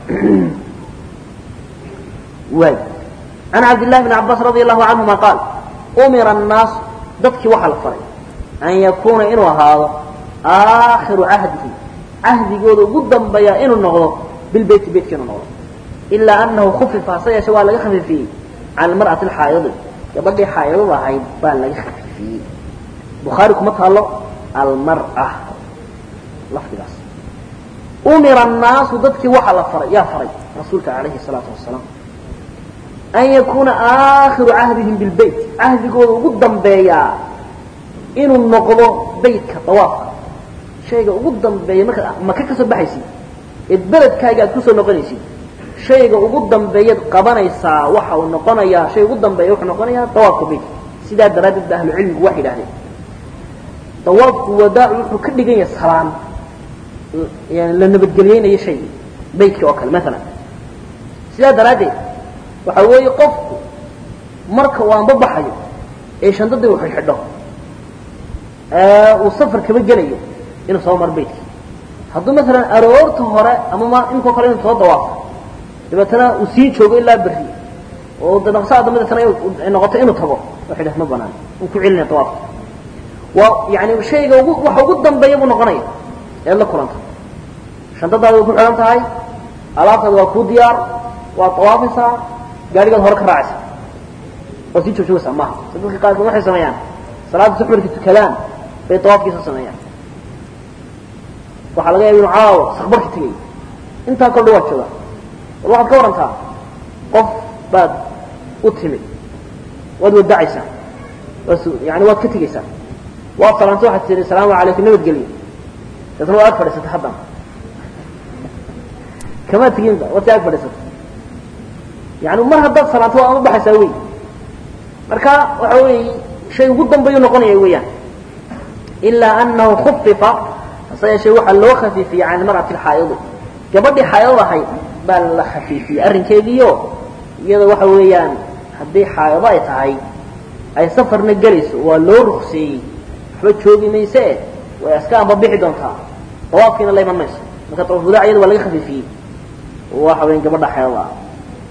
Speaker 1: waay can cabdillahi bni cabaas radi allahu canhuma qaal umira annaasu dadkii waxaa la faray an yakuuna inuu ahaado aakhiru cahdihi cahdigooda ugu dambeeya inuu noqdo bilbeyti beytka inuu noqdo ilaa anahu khufifa hase yeeshe waa laga khafifiyey can almar'ati alxaayidi gabadhii xaayidada ahayd baa laga khafifiyey bukhaari kuma taalo almar'a lafdigaas umira annaasu dadkii waxaa la faray yaa faray rasuulka calayhi salaatu wasalaam an yakuuna aakhiru cahdihim bilbeyt cahdigooda ugu dambeeyaa inuu noqdo beytka dawaafka shayga ugu dambeeya markaad maka ka soo baxaysid eed beledkaaga aad kusoo noqonaysid shayga ugu dambeeyaad qabanaysaa waxa uu noqonayaa shay ugu dambeeya wuxuu noqonayaa dawaafka beytka sidaa daraaddeed ba ahlu cilmigu waxay idhahdeen dawaafku wadaacu wuxuu ka dhigan yahay salaan yani la nabadgeliyeynayo shayga beytkii oo kale maalan sidaa daraaddeed waxa weeye qofku marka uu anba baxayo ee shandadii uu xidhxidho uu safar kaba gelayo inuu soo maro beytkii hadduu maalan aroorta hore ama ma inkoo kale inuu soo dawaafo dabeetana uu sii joogo ilaa berri oo danaqsaa dambe deetana ay noqoto inuu tago waxay dhah ma banaan uu ku celinaya dawaafka waa yani shayga ugu waxa ugu dambeeya buu noqonaya eed la kulanta shantadaada way ku xidhan tahay alaabtaada waa kuu diyaar waad dawaafaysaa gaadhigaad hore ka raacaysa waad sii joogjoogaysaa maaha si dadka qaarkood waxay sameeyaan salaada subax markay tukadaan bay dawaafkiisa sameeyaan waxaa laga yaaba inu caawa sakbarka tegay intaa kordha waad joogaa bal waxaad ka warantaa qof baad u timid waad wadacaysaa yani waad ka tegaysaa waad salaanta waxaad tihi asalaamu calaykum nabadgelyo daetna waa ag fadhiisata haddana kamaad teginba waad si ag fadhiisata yani mar haddaad salaanto waa ama baxaysaa wey marka waxa weeye shay ugu dambeeyu noqonaya weeyaan ilaa anahu khufifa hase yeeshee waxaa loo khafiifiyey can mar'ati alxaayidi gabadhii xaayadad ahayd baa la khafiifiyey arrinkeediio iyada waxa weeyaan haddii xaayado ay tahay ay safarna gelayso waa loo rukseeyey waxba joogi mayse way iska ambabixi doontaa dawaafkiina la iman mayso marka dawaafulaa iyada waa laga khafiifiyey waxa weyan gabadha xaayada ah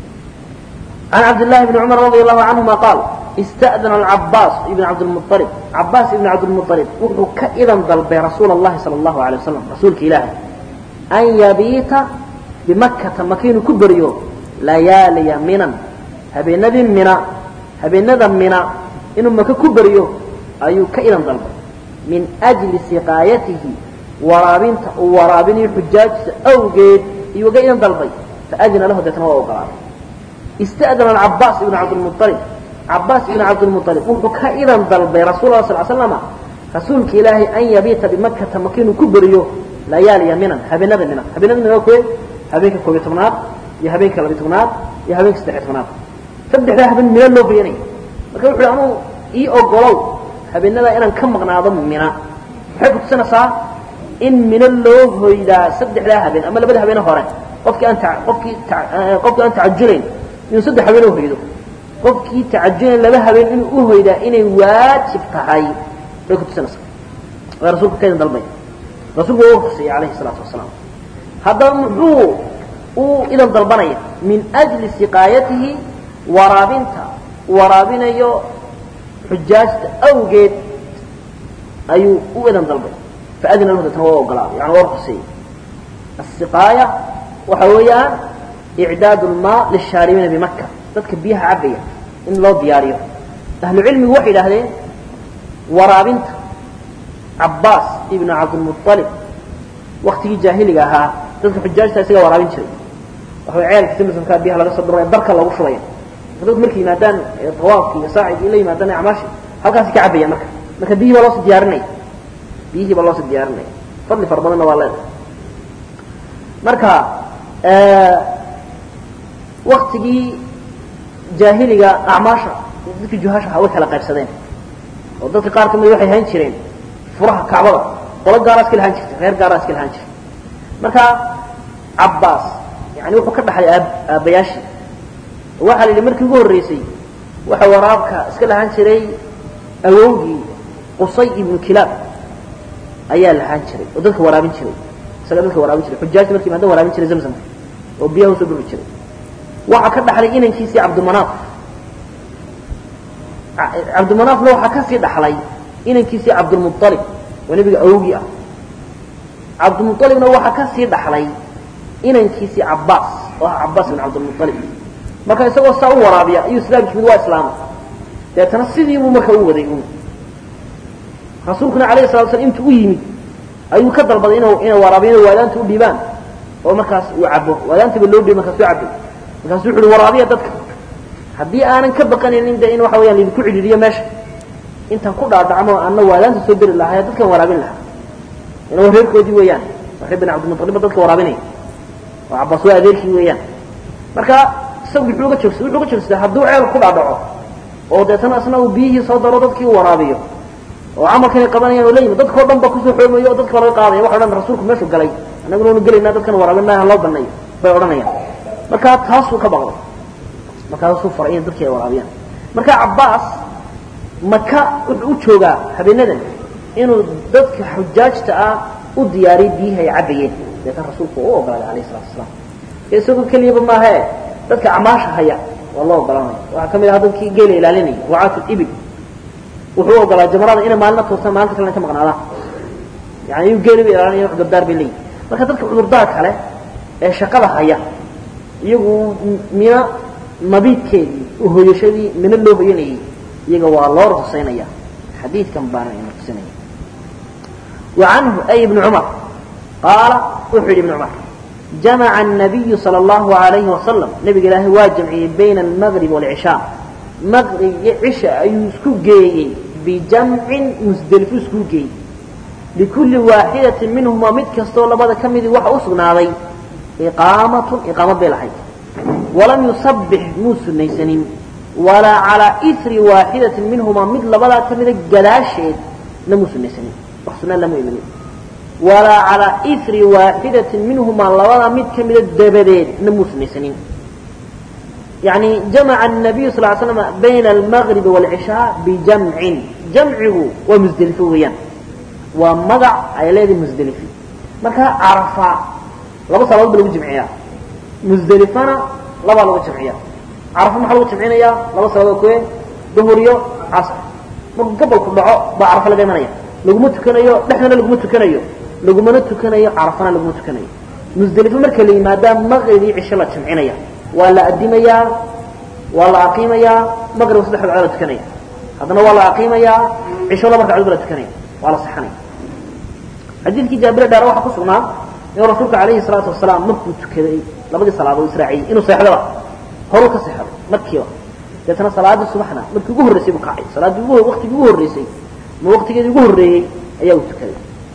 Speaker 1: عن عبد الله بن عمر رضي الله عنهما قال استأذن العباس بن عبد المطلب عباس بن عبد المطلب وحو كإذا ضلب رسول الله صلى الله عليه وسلم رسولك إلهي أن يبيت بمكة مكين كبريو ليالي منا هبي ندم منا هبي ندم منا إنه مكة كبريو أيو كإذا ضلب من أجل سقايته ورابين ورابين حجاج أوجد يوجد إذا ضلبي فأذن له دتنوى وقرار استأذن العباس بن عبد المطلب عباس بن عبد المطلب وحكى إذا ضلبي رسول الله صلى الله عليه وسلم رسولك إلهي أن يبيت بمكة مكين كبريو ليالي منا هبنا منا هبنا منا كوي هبيك كوي تمنات يا هبيك لبي تمنات يا هبيك استحي تمنات فبدح لها هبن من اللو بيني لكن وحي أنه إي أقلو هبنا لا إنا كم مغناضم منا حيث تسنى صار إن من اللو إذا سبدح لها هبن أما لبدا هبنا هورين قفك أنت قفك قفك أنت عجلين inuu saddex habeen u hoydo qofkii tacajulin laba habeen inuu u hoydaa inay waajib tahay bay ku tusinaysaa waa rasuulku ka idin dalbay rasuulku waa u ruksiyey calayhi salaatu wasalaam haddaba muxuu uu idan dalbanaya min ajli siqaayatihi waraabinta waraabinayo xujaajta awgeed ayuu u idan dalbay faadina lahu deetna waa ogolaaday yani waa ruksiyey asiqaaya waxa weeyaan إعداد الماء للشاربين بمكة ذلك بيها عبية إن الله دياريه أهل العلم وحي لهذين ورابنت عباس ابن عبد المطلب وقت جاهلي ها ذلك حجاج تاسيقى ورابنت شري وهو عيال كتير مثل كان بيها لغا صدر بركة الله وشريا ذلك ملكي مادان طواف يساعد إلي مادان عماشي هل كان سيكا عبية مكة مكة بيه بالله ديارني بيه بالله ديارني فضل فربنا والله مركا آه waktigii jaahiliga acmaasha dadkii juhaasha ahaa way kala qaybsadeen oo dadka qaar kamid waxay hayn jireen furaha kacbada qolo gaaraa iska lahaan jirtay reer gaaraa iska lahaan jirtay marka cabbaas yani wuxuu ka dhaxlay aabbayaashii waxaa la yidhi markii ugu horreysay waxa waraabka iska lahaan jiray awowgii qusay ibnu kilaab ayaa lahaan jiray oo dadka waraabin jiray isaga dadka waraabin jiray xujaajta markii maada waraabin jiray zamzamka oo biyaha usoo dhuri jiray waxaa ka dhaxlay inankiisii cabdimanaaf cabdimanaafna waxaa kasii dhaxlay inankiisii cabdulmualib oo nebiga awogii ah cabdilmualibna waxaa ka sii dhaxlay inankiisii cabbaas oo ah cabbaas bin cabdilmualib marka isagoo saa u waraabiya ayuu islaamki mid waa islaama deetana sidiibuu marka u waday un rasuulkuna alayh salatu slam intuu u yimid ayuu ka dalbaday inu inay waraabiyana waadaanta u dhiibaan oo markaas uu cabo waadaantaba loo dhiib markaas u cabay markaasu wuxu uhi waraabiya dadka haddii aanan ka baqanaynin de in waxa weyaan laidinku cidhiiriyo meesha intaan ku dhaadhacmo anna waadaanta soo beri lahaa dadkan waraabin lahaa ina waa reerkoodii weeyaan waa reer bin cabdilmualiba dadka waraabinaya oo cabbaas waa adeerkii weeyaan marka isagu muxuu uga joogsa wuxuu uga joogsadaa hadduu ceel ku dhaadhaco oo deetana isna uu biyihii soo daro dadkii u waraabiyo oo camalkan ay qabanayaan oo la yimid dadkao dhan ba kusoo xoomayo oo dadka laga qaadaya waxa odhan rasuulku meeshuu galay annaguna anu gelaynaa dadkan waraabinaa loo banayo bay odhanayaan marka taasuu ka baqday markaasuu faray in dadkii ay waraabiyaan marka cabbaas maka wuxuu u joogaa habeenadan inuu dadka xujaajta ah u diyaariyo biyihii ay cabbayeen deetan rasuulku u ogolaaday alayh salatu asalaam isagoo keliyaba maahae dadka camaasha haya waa loo ogolanaya waxaa ka mid aha dadkii geela ilaalinaya wacaatu ibil wuxuu ogolaa jamaraada inay maalina tuurtaan maalinta kalena ka maqnaadaan yani iyu geeliba ilaalinaya cudurdaar bay leeyihin marka dadka cudurdaar kale ee shaqada haya iyagu mina mabiidkeedii uhoyashadii mina loo hoyanayay iyaga waa loo rusaynaya xadiidkan baana ina tusinaya wa canhu ay ibni cumar qaala wuxuu yidhi ibn cumar jamaca الnabiyu salى اllahu alayhi wasalam nabiga ilaahay waa jamciyey bayna almaqrib wاlcishaa maqrib iyo cisha ayuu isku geeyey bijamcin musdelifo isku geeyey likulli waaxidatin minhumaa mid kastoo labada ka midii waxa u sugnaaday iqaamatun iqaamad bay lahayd walam yusabbix muu sunaysanin walaa calaa isri waaxidatin minhumaa mid labadaa ka mida gadaasheed na muu sunaysanin wax sunaa lama imanin walaa calaa isri waaxidatin minhumaa labadaa mid ka mida dabadeed na muu sunaysanin يعني جمع النبي صلى الله عليه وسلم بين المغرب والعشاء بجمع جمعه ومزدلفه ويان ومضع أي ليدي مزدلفي مركا عرفة لابا صلاة بلو جمعية مزدلفنا لابا لو جمعية عرفة محلو جمعية لابا صلاة كوين ظهريو عصر مركا قبل كل دعاء با عرفة لغي منيا لقمو تكنيو نحن لقمو تكنيو لقمو تكنيو عرفنا لقمو تكنيو مزدلفة مركا لي مادام مغربي عشاء لا جمعية waa la adimayaa waa la aqiimayaa maqrib saddex ragcoo la tukanaya haddana waa la aqiimayaa cisho laba ragcadood ba la tukanaya waa la saxanaya xadiidkii jaabire dheer waxaa ku sugnaa inuu rasuulka calayhi salaatu wasalaam markuu tukaday labadii salaadood israaciyey inuu seexdaba horuu ka seexdo markiiba deetana salaadii subaxna markii ugu horreysay buu kacay salaaddii ugu waqtigii ugu horreysay ma waqtigeedii ugu horreeyey ayaa uu tukaday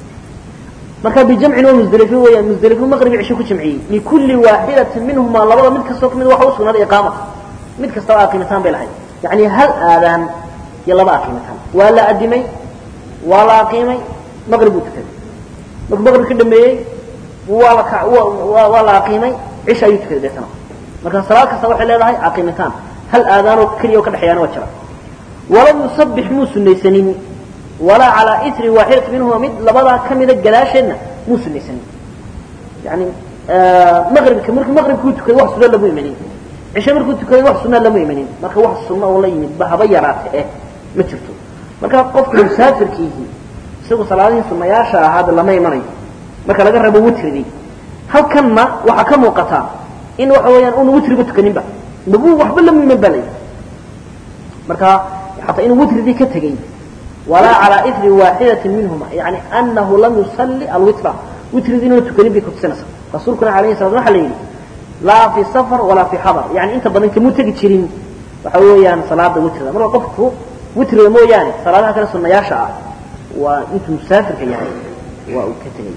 Speaker 1: marka bijamcin waa musdelifo weeyaan musdelifo maqribi cisho ku jamciyey likulli waaxidatin minhumaa labada mid kastoo kamid waxa u sugnaaday iqaamata mid kastaba aqiimitaan bay lahayd yacni hal aadaan iyo laba aqiimitaan waa la adimay waa la aqiimay maqrib buu tukaday markuu maqrib ka dhameeyey waa la waa la aqiimay cisha ayuu tukaday deetana marka salaad kasta waxay leedahay aqiimitaan hal aadaanoo keliya oo ka dhexeeyaana waa jira walam yusabbix muu sunaysanin walaa calaa isri waaxidati minhuma mid labadaa ka mida gadaasheedna muu sunaysanin yani maqribka markuu maqribkuu tukaday wax sunna lamu imanin cishe markuu tukaday wax sunna lama imanin marka wax sunna oo la yimid ba haba yaraate eh ma jirto marka qofka musaafirkiihi isagu salaadihii sunnayaasha ahaada lama imanayo marka laga rabo witridii halkanna waxaa ka muuqataa in waxa weeyaan una witriba tukaninba nagu waxba lama iman ba layidhi marka xataa inuu witridii ka tegey walaa calaa isri waaxidatin minhuma yani anahu lam yusalli alwitra witridii inuuna tukanin bay kutusinaysaa rasuulkuna alayhi salam waxa la yidhi laa fi safar walaa fi xadar yani inta badan kamuu tegi jirin waxa weeyaan salaada witrida marka qofku witriga mooyaane salaadaha kale sunnayaasha ah waa intuu musaafirka yahay waa uu ka tegay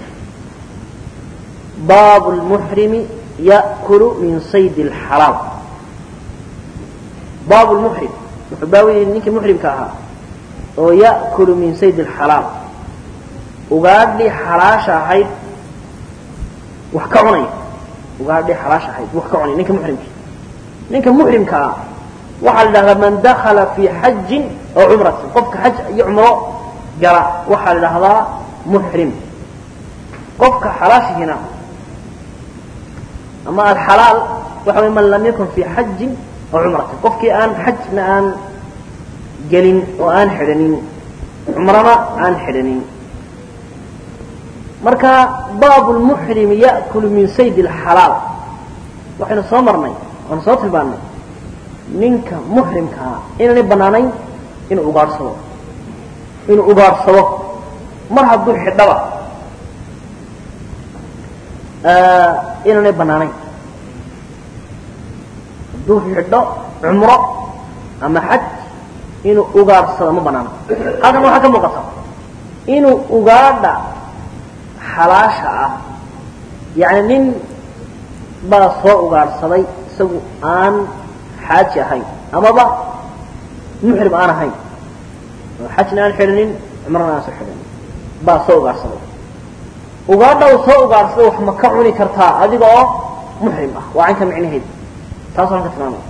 Speaker 1: baabu lmuxrimi ya'kulu min saydi alxalaal baabu lmuxrim wuxuu baawiyey ninkii muxrimka ahaa oo ya'kulu min saydi alxalaal ugaadhii xalaasha ahayd wax ka cunaya ugaadhii xalaasha ahayd wax ka cunaya ninka muxrimka ninka muxrimka ah waxaa la idhahdaa man dakala fii xajin oo cumratin qofka xaj iyo cumro gala waxaa la idhahdaa muxrim qofka xalaashihina ama alxalaal waxa way man lam yakun fii xajin oo cumratin qofkii aan xajna aan gelin oo aan xidhanin cumrana aan xidhanin marka baabu lmuxrimi ya'kulu min sayd alxalaal waxaynu soo marnay waanu soo tilmaannay ninka muxrimkaa inaanay bannaanayn inuu ugaadhsado inuu ugaadhsado mar hadduu xidhaba inaanay bannaanayn hadduu xidho cumro ama xaj inuu ugaadhsado ma bannaano halkan waxaa ka muuqata inuu ugaadha xalaasha ah yacni nin baa soo ugaadhsaday isagu aan xaaji ahayn amaba muxrim aan ahayn xajna aan xidhanin cumrana aan soo xidhanin baa soo ugaadhsaday ugaadha uu soo ugaadhsaday wax ma ka cuni kartaa adiga oo muxrim ah waa caynka micnaheeda taasoo halka tilmaamaya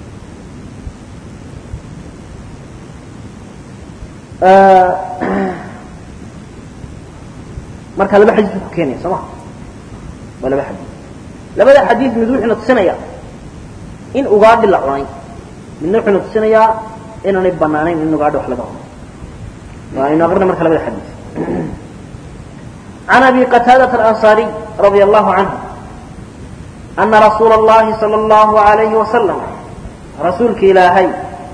Speaker 1: marka laba xadiis buu ku keenaya soo ma waa laba xadiis labada xadiis mid wuxuuna tusinaya in ugaadhi la cunay midna wuxuuna tusinayaa inaanay banaanayn in ugaadhi wax laga cuno waaynu aqrina marka labada xadiis عن أبي قتادة الأنصاري رضي الله عنه أن رسول الله صلى الله عليه وسلم رسولك إلهي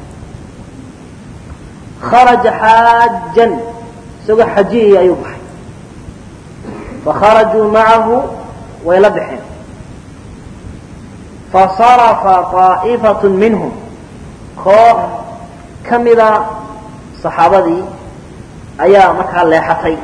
Speaker 1: خرج حاجا سوى حجيه أيوبحي فخرجوا معه ويلبحن فصرف طائفة منهم koox ka mida صaxaabadii ayaa markaa leexatay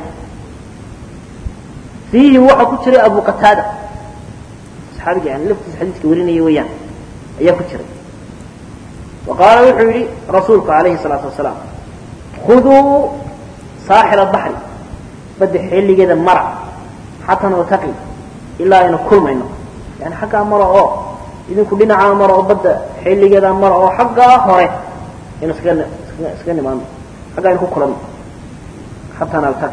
Speaker 1: fiihim waxaa ku jiray abu qataada saxaabiga yani laftiisa xadiiska warinaya weeyaan ayaa ku jiray wa qaala wuxuu yidhi rasuulku calayhi الsalaatu wasalaam khuduu saaxil الbaxri badda xilligeeda mara xataa naltaqi ilaa aynu kulmayno yani xaggaa mara oo idinku dhinacaa mara oo badda xilligeeda mara oo xaggaa hore aynu iskaga iskaga nimaano xagga aynu ku kulanno xataa naltaqi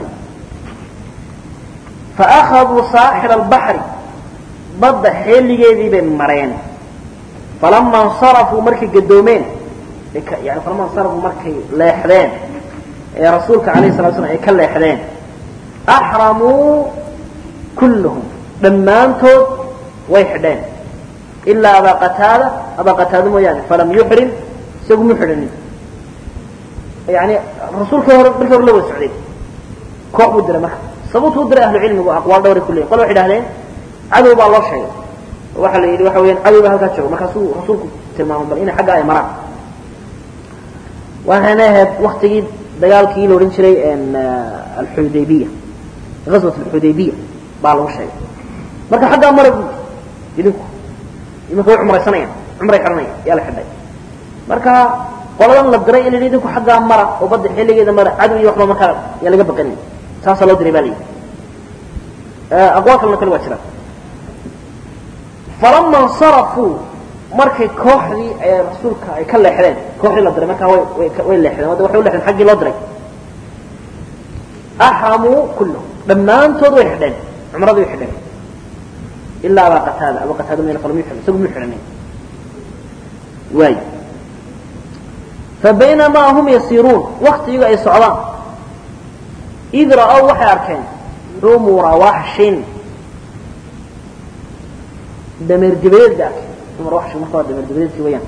Speaker 1: faأkhaduu saaxil الbaxri badda xilligeedii bay mareen falama اnsarafuu markay gadoomeen yani falama اnsarafuu markay leexdeen ee rasuulka alayه الsala slam ay ka leexdeen axramuu kulluhum dhammaantood way xidheen ilaa abaa qataada abaa qataada mooyaane falam yuxrim isagu mu xidhanin yani rasuulkii hore markii hore la wada socday koox buu diray marka sababtuu diray ahlu cilmigu aqwaal dhowray ku leeyihin qole waxay idhahdeen cadow baa loo sheegay waxaa la yidhi waxa weyaan cadow baa halkaa joogo markaasuu rasuulku tilmaamay bal inay xagga ay maraan waxayna ahayd waktigii dagaalkii la odhan jiray alxudaybiya غزوة الxudaybiya baa lagu sheegay marka xaggaa mara bu idinku iminka way cumraysanayaan cumray xidhanaya yaa la xidhay marka qoladan la diray in la idinku xaggaa mara oo badda xilligeeda mara cadow iyo waxba markaa yaa laga baqanaya saasaa loo diray ba la yidhi aqwaal kalena kale waa jiraan falama اnsarafuu markay kooxdii ee rasuulka ay ka leexdeen kooxdii la diray markaa way way leexdeen waxay u leexdeen xaggii loo diray axramuu kulluhum dhammaantood way xidheen cumradii way xidheen ilaa abaa qataada abaa qataada mayna falam yuxrim isagu mu xidhanin waay fabaynamaa hum yasiiruun waktigiigu ay socdaan id ra'ow waxay arkeen xumura waxshin dameer dibadeed bay arkeen xumura waxshin marka waa dameer dibadeedkii wayaan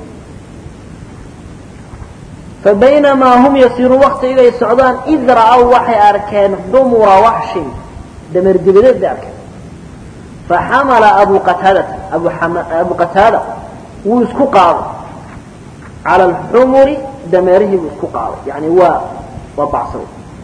Speaker 1: fabaynamaa hum yasiiruun waktigiigu ay socdaan id ra'ow waxay arkeen xumura waxshin dameer dibadeed bay arkeen faxamala abu qataadata abu qataada wuu isku qaaday cala alxumuri dameerihii buu isku qaaday yani waa waa bacsaday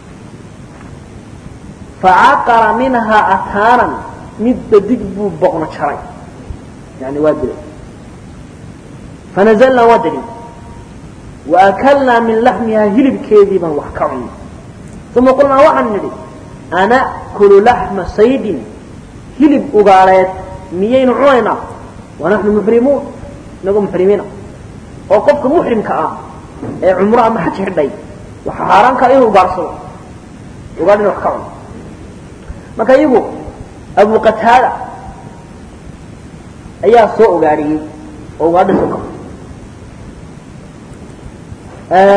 Speaker 1: facaqara minhaa ataanan mid badig buu boqno jaray yani waa dilay fanazalnaa waa degin waakalnaa min laxmihaa hilibkeedii baan wax ka cunnay uma qulnaa waxaan nidhi ana'kulu laxma saydin hilib ugaaleed miyaynu cunaynaa wanaxnu muxrimuun inagoo muxrimiina oo qofka muxrimka ah ee cumro ama xaj xidhay waxaa xaaraankaa inuu ugaarsado ugaadhina wax ka cuno marka iyagu abu qataada ayaa soo ogaadhiyey oo ugaadha soo kaba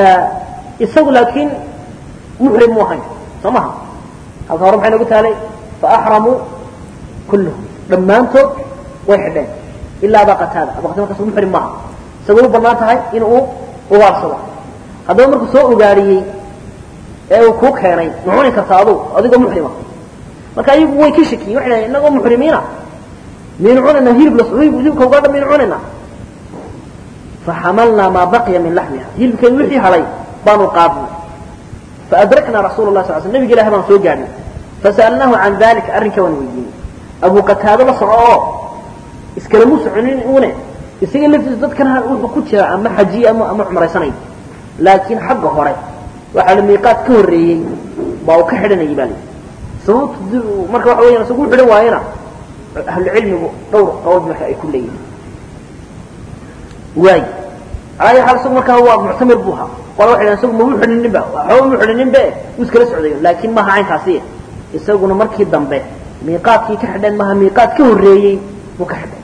Speaker 1: isagu laakiin muxrim mu ahayn soo maha halka hore maxay nagu taalay faaxramuu kulluhum dhammaantood way xidheen ilaa aba qataada aba qatada markaas muxrim maaha isagoo u bannaan tahay in uu ugaarsado haddaba markuu soo ugaariyey ee uu kuu keenay ma cuni kartaa adug adigoo muxrima marka ayagu way ka shakiyeen waxay dhahen innagoo muxrimiina miyaynu cunaynaa hilib la hilibka ugaadha miyaynu cunaynaa faxamalnaa maa baqiya min laxmiha hilibkeedu wixii hadhay baanu qaadnay faadraknaa rasuula lah sal sl nabiga ilahi baan soo gaadhnay fasa'alnaahu can dalika arrinka waan weydiinay abu qataado la soco oo iskalamu soconin une isaga laftiisa dadkan wuxuu ku jira ama xajiye ama ama cumraysanayo laakiin xagga hore waxaa la miiqaad ka horreeyey baa uu ka xidhanayay baa layihi sababtu marka waxa weeyaan isagu u xidhan waayena ahlucilmigu dhowr qowl marka ay ku leeyihin waay alaa xaal isagu markaa waa muctamir buu ahaa qole waxay dhahen isagu mamu xidhaninba waxba mu xidhaninbe wuu iskala socdayo laakiin maaha caynkaasi isaguna markii dambe miiqaadkii ka xidheen maaha miiqaad ka horreeyey buu ka xidhay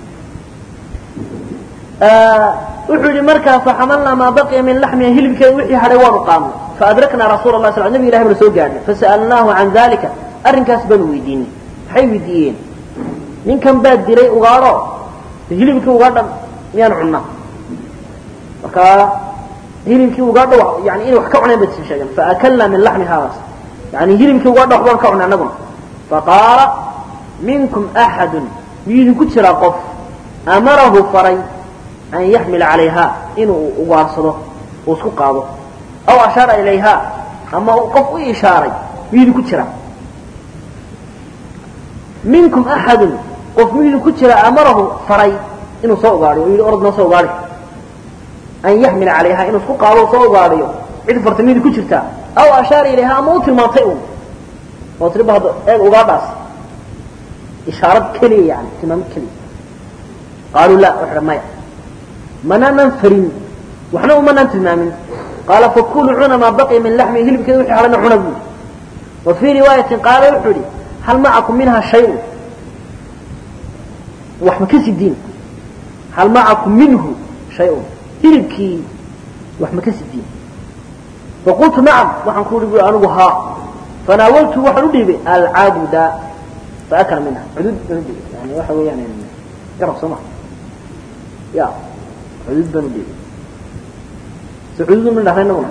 Speaker 1: wuxuu yihi markaa faxamalnaa maa baqiya min laxmiha hilibkeeda wixii hadhay waanu qaadnay faadraknaa rasuula lah sl nabig ilahi bana soo gaadhnay fasa'alnaahu can dalika arrinkaas baanu weydiinay maxay weydiiyeen ninkan baa diray ugaadho hilibkii ugaadha miyaan cunnaa markaa hilibkii ugaadha yani inay wax ka cuneen bay sheegeen faakalnaa min laxmi haadaas yani hilibkii ugaadha waxbaan ka cunay annaguna faqaala minkum axadun miyuu idinku jiraa qof amarahu faray an yaxmila calayha inuu ugaarsado uu isku qaado aw ashaara ilayha ama qof u ishaaray miyuu idinku jiraa minkum axadun qof miyuu idinku jiraa amarahu faray inuu soo ugaadhiyo o yidhi orod noo soo ugaadhi an yaxmila calayha inuu isku qaado o soo ugaadhiyo cid farta miyuu idinku jirtaa aw ashaara ilayha ama u tilmaantay un oo tiri ba hadda eeg ugaadhaas ishaarad keliya yani tilmaamid keliya qaaluu la waxa maya manaanan farin waxna umanaan tilmaamin qaala fakuluu cuna maa baqiya min laxmi hilibkeeda wixii hadhana cuna buuri wa fii riwaayatin qaala wuxuu idhi hal macakum minha shayun wax ma ka sidiin hal macakum minhu shayun hilibkii wax ma ka sidiin faqultu nacam waxaan ku ihi bui anigu haa fanaawaltu waxaan u dhiibay alcabuda faakala minha cudud baan udhiibay yani waxa weeyaan garab soo ma ya cudud baan udhiibay so cudud ma dhahna inaguna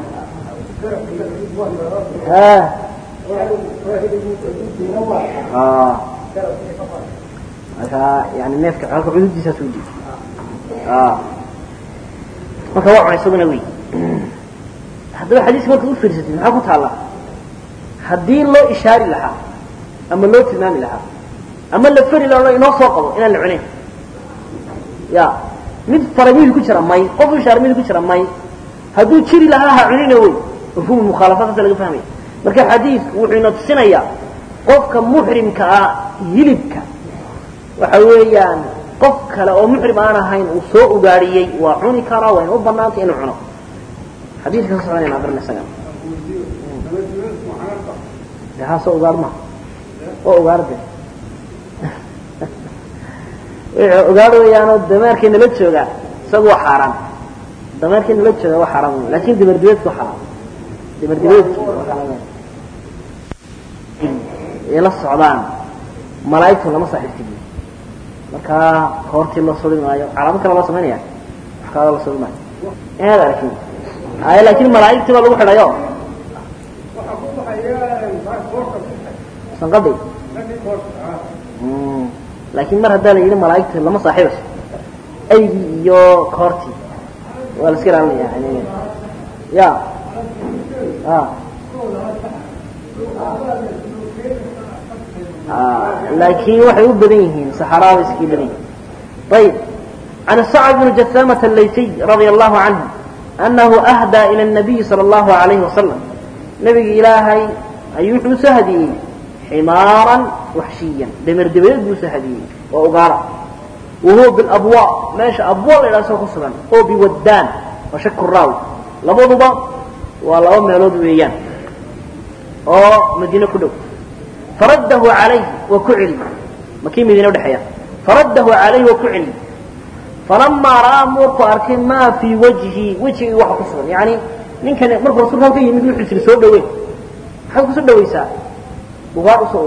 Speaker 1: marka yani neefka halka cududiisaas u dhiibay marka waa cunay isaguna wey haddaba xadiiska markaad u fiirsatid maxaa ku taalla haddii loo ishaari lahaa ama loo tilmaami lahaa ama la fari laha inoo soo qabo inaan la cunayn ya mid faray miydu ku jira may qof u ishaaray miydu ku jira may hadduu jiri lahaa ha cunina wey mafhuum mukhaalafadaasa laga fahmaya marka xadiidku wuxuu ina tusinayaa qofka muxrimka ah hilibka waxa weeyaan qof kale oo muxrim aan ahayn uu soo ugaadhiyey waa cuni karaa wayna u banaantay inuu cuno xadiidka ka soconayna barna isaga de haa soo ugaar maha oo ugaarde wuxuu ugaar weeyaanoo dameerkii nala jooga isagu waa xaaraan dameerkii nala jooga waa xaaraan wey lakin dameer dibeedku waa xalaal dameer dibeedki ay la socdaan malaa'igtu lama saaxiibti bu markaa koortii loo suri maayo calaamad kale loo samaynaya wax kalada la suri maayo inaad arkin ay laakin malaa'igtii baa lagu xidhayo sanqadi laakiin mar haddaa la yidhi malaa'igta lama saaxiibayso aygii iyo koortii waa la iska ilaalinaya yani ya a laakiin waxay u badan yihiin saxaraada iskii badan yihiin ayib can sacd bn jasamة الlaysiy radia allahu canhu anahu ahdaa ilى الnabiyi salى اllahu alayhi wasalam nabiga ilaahay ayuu wuxuu usoo hadiyey ximaaran waxshiyan dameer dabadeed buu usoo hadiyey oo ugaara wahuwa bilabwa meesha abwa la ydhaha soo ku sugan oo biwaddaan waa shaku raawi labaduba waa laba meelood weeyaan oo madiine ku dhow faraddahu calayhi waa ku celi makii madiine udhexeeya faraddahu calayhi waa ku celi falamaa ra'aa markuu arkay maa fii wajhi wejigii waxa ku sugan yani ninkani markuu rasuulka halka yimid wuxuu tiri soo dhaweyn maxaad kusoo dhawaysaa ugaar usoo ugaadhi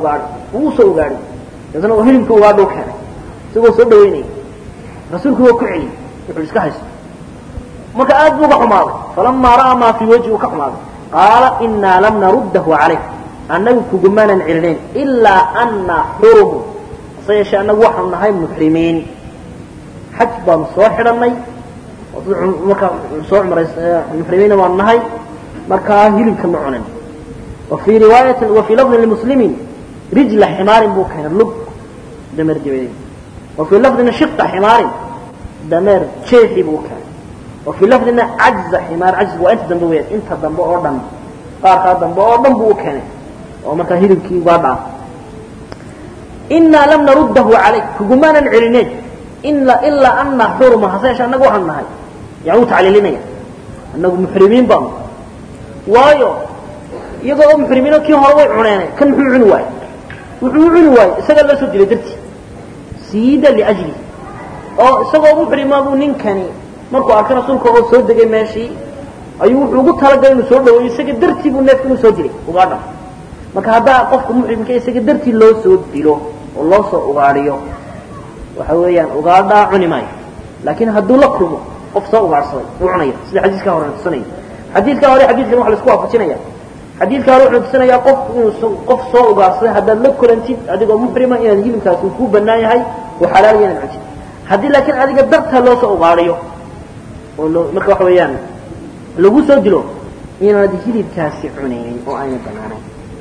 Speaker 1: wuu usoo ugaadhay dabeetna oo hilibka ugaadha u keenay isagoo soo dhaweynaya rasuulku waa ku celiyey wuxuu iska haysto marka aad buu uga xumaaday falamaa ra'aa maa fii wajhi uu ka xumaaday qaala inaa lam naruddahu calayk annagu kugumaanan celinayn ilaa ana xurumu hase yeeshee annagu waxaanu nahay muxrimiin xaj baanu soo xidhannay markaa soo cumrays muxrimiina baanu nahay markaa hilibka ma cunin wa fii riwaayatin wa fii lafdin limuslimin rijla ximaarin buu keenay lug dameer jabeedey wa fii lafdina shiqa ximaarin dameer jeexi buu keenay wa fii lafdina cajza ximaar cajzigu waa inta dambe weyaan inta dambe oo dhan qaarkaa dambe oo dhan buu u keenay oo markaa hilibkii ugaa dhaaf inaa lam naruddahu calayk kugumaanan celinayn ilaa ana xuruma hase yeeshe annagu waxaanu nahay yani wuu tacliilinaya annagu muxrimiin baanu waayo iyagoo oo muxrimiino kii hore way cuneenay kan muxuu cuni waaye wuxuu u cuni waaye isagaa loo soo dilay dartii siida liajli oo isagoo muxrima buu ninkani markuu arkay rasuulka oo soo degay meeshii ayuu wuxuu ugu talagalay inuu soo dhaweeyo isaga dartii buu neefka inuu soo dilay ugaadha marka haddaa qofka muxrimka isaga dartii loo soo dilo oo loo soo ugaadhiyo waxa weeyaan ugaadhaa cuni maayo laakiin hadduu la kulmo qof soo ugaadhsaday uu cunaya sida xadiiskaa hore tusinaya xadiidkaa hore xadiidkan waxa la isku waafajinaya xadiidkaa hore wuxuu tusinayaa qof inuu qof soo ugaadhsaday haddaad la kulantid adigoo muxrima inaad hilibkaasi uu kuu bannaan yahay oo xalaal inaad cuntid haddii laakiin adiga dartaa loo soo ugaadhiyo oo loo marka waxa weeyaan lagu soo dilo inaad hilibkaasi cunaynin oo ayna banaanayn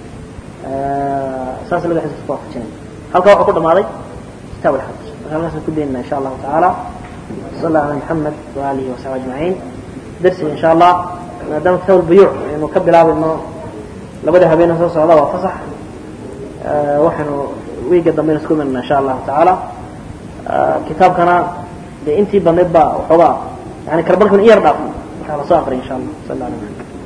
Speaker 1: saas laga xadiiska isku waafajinaya halkaa waxaa ku dhamaaday kitaab alxaj marka halkaasaan ku daynana insha allahu tacaala sal allah ala maxamed waalihi wasaxbi ajmaciin darsiga insha allah maadaama kitaab albuyuuc aynu ka bilaabayno labada habeena soo socda waa fasax waxaynu wiiga dambeyna isku imanana insha allahu tacaala kitaabkana dee intii badnayd baa waxoogaa yani karbalkan iyar dhaaf markaa lasoo aqriya insha allah sal alla ala maxamed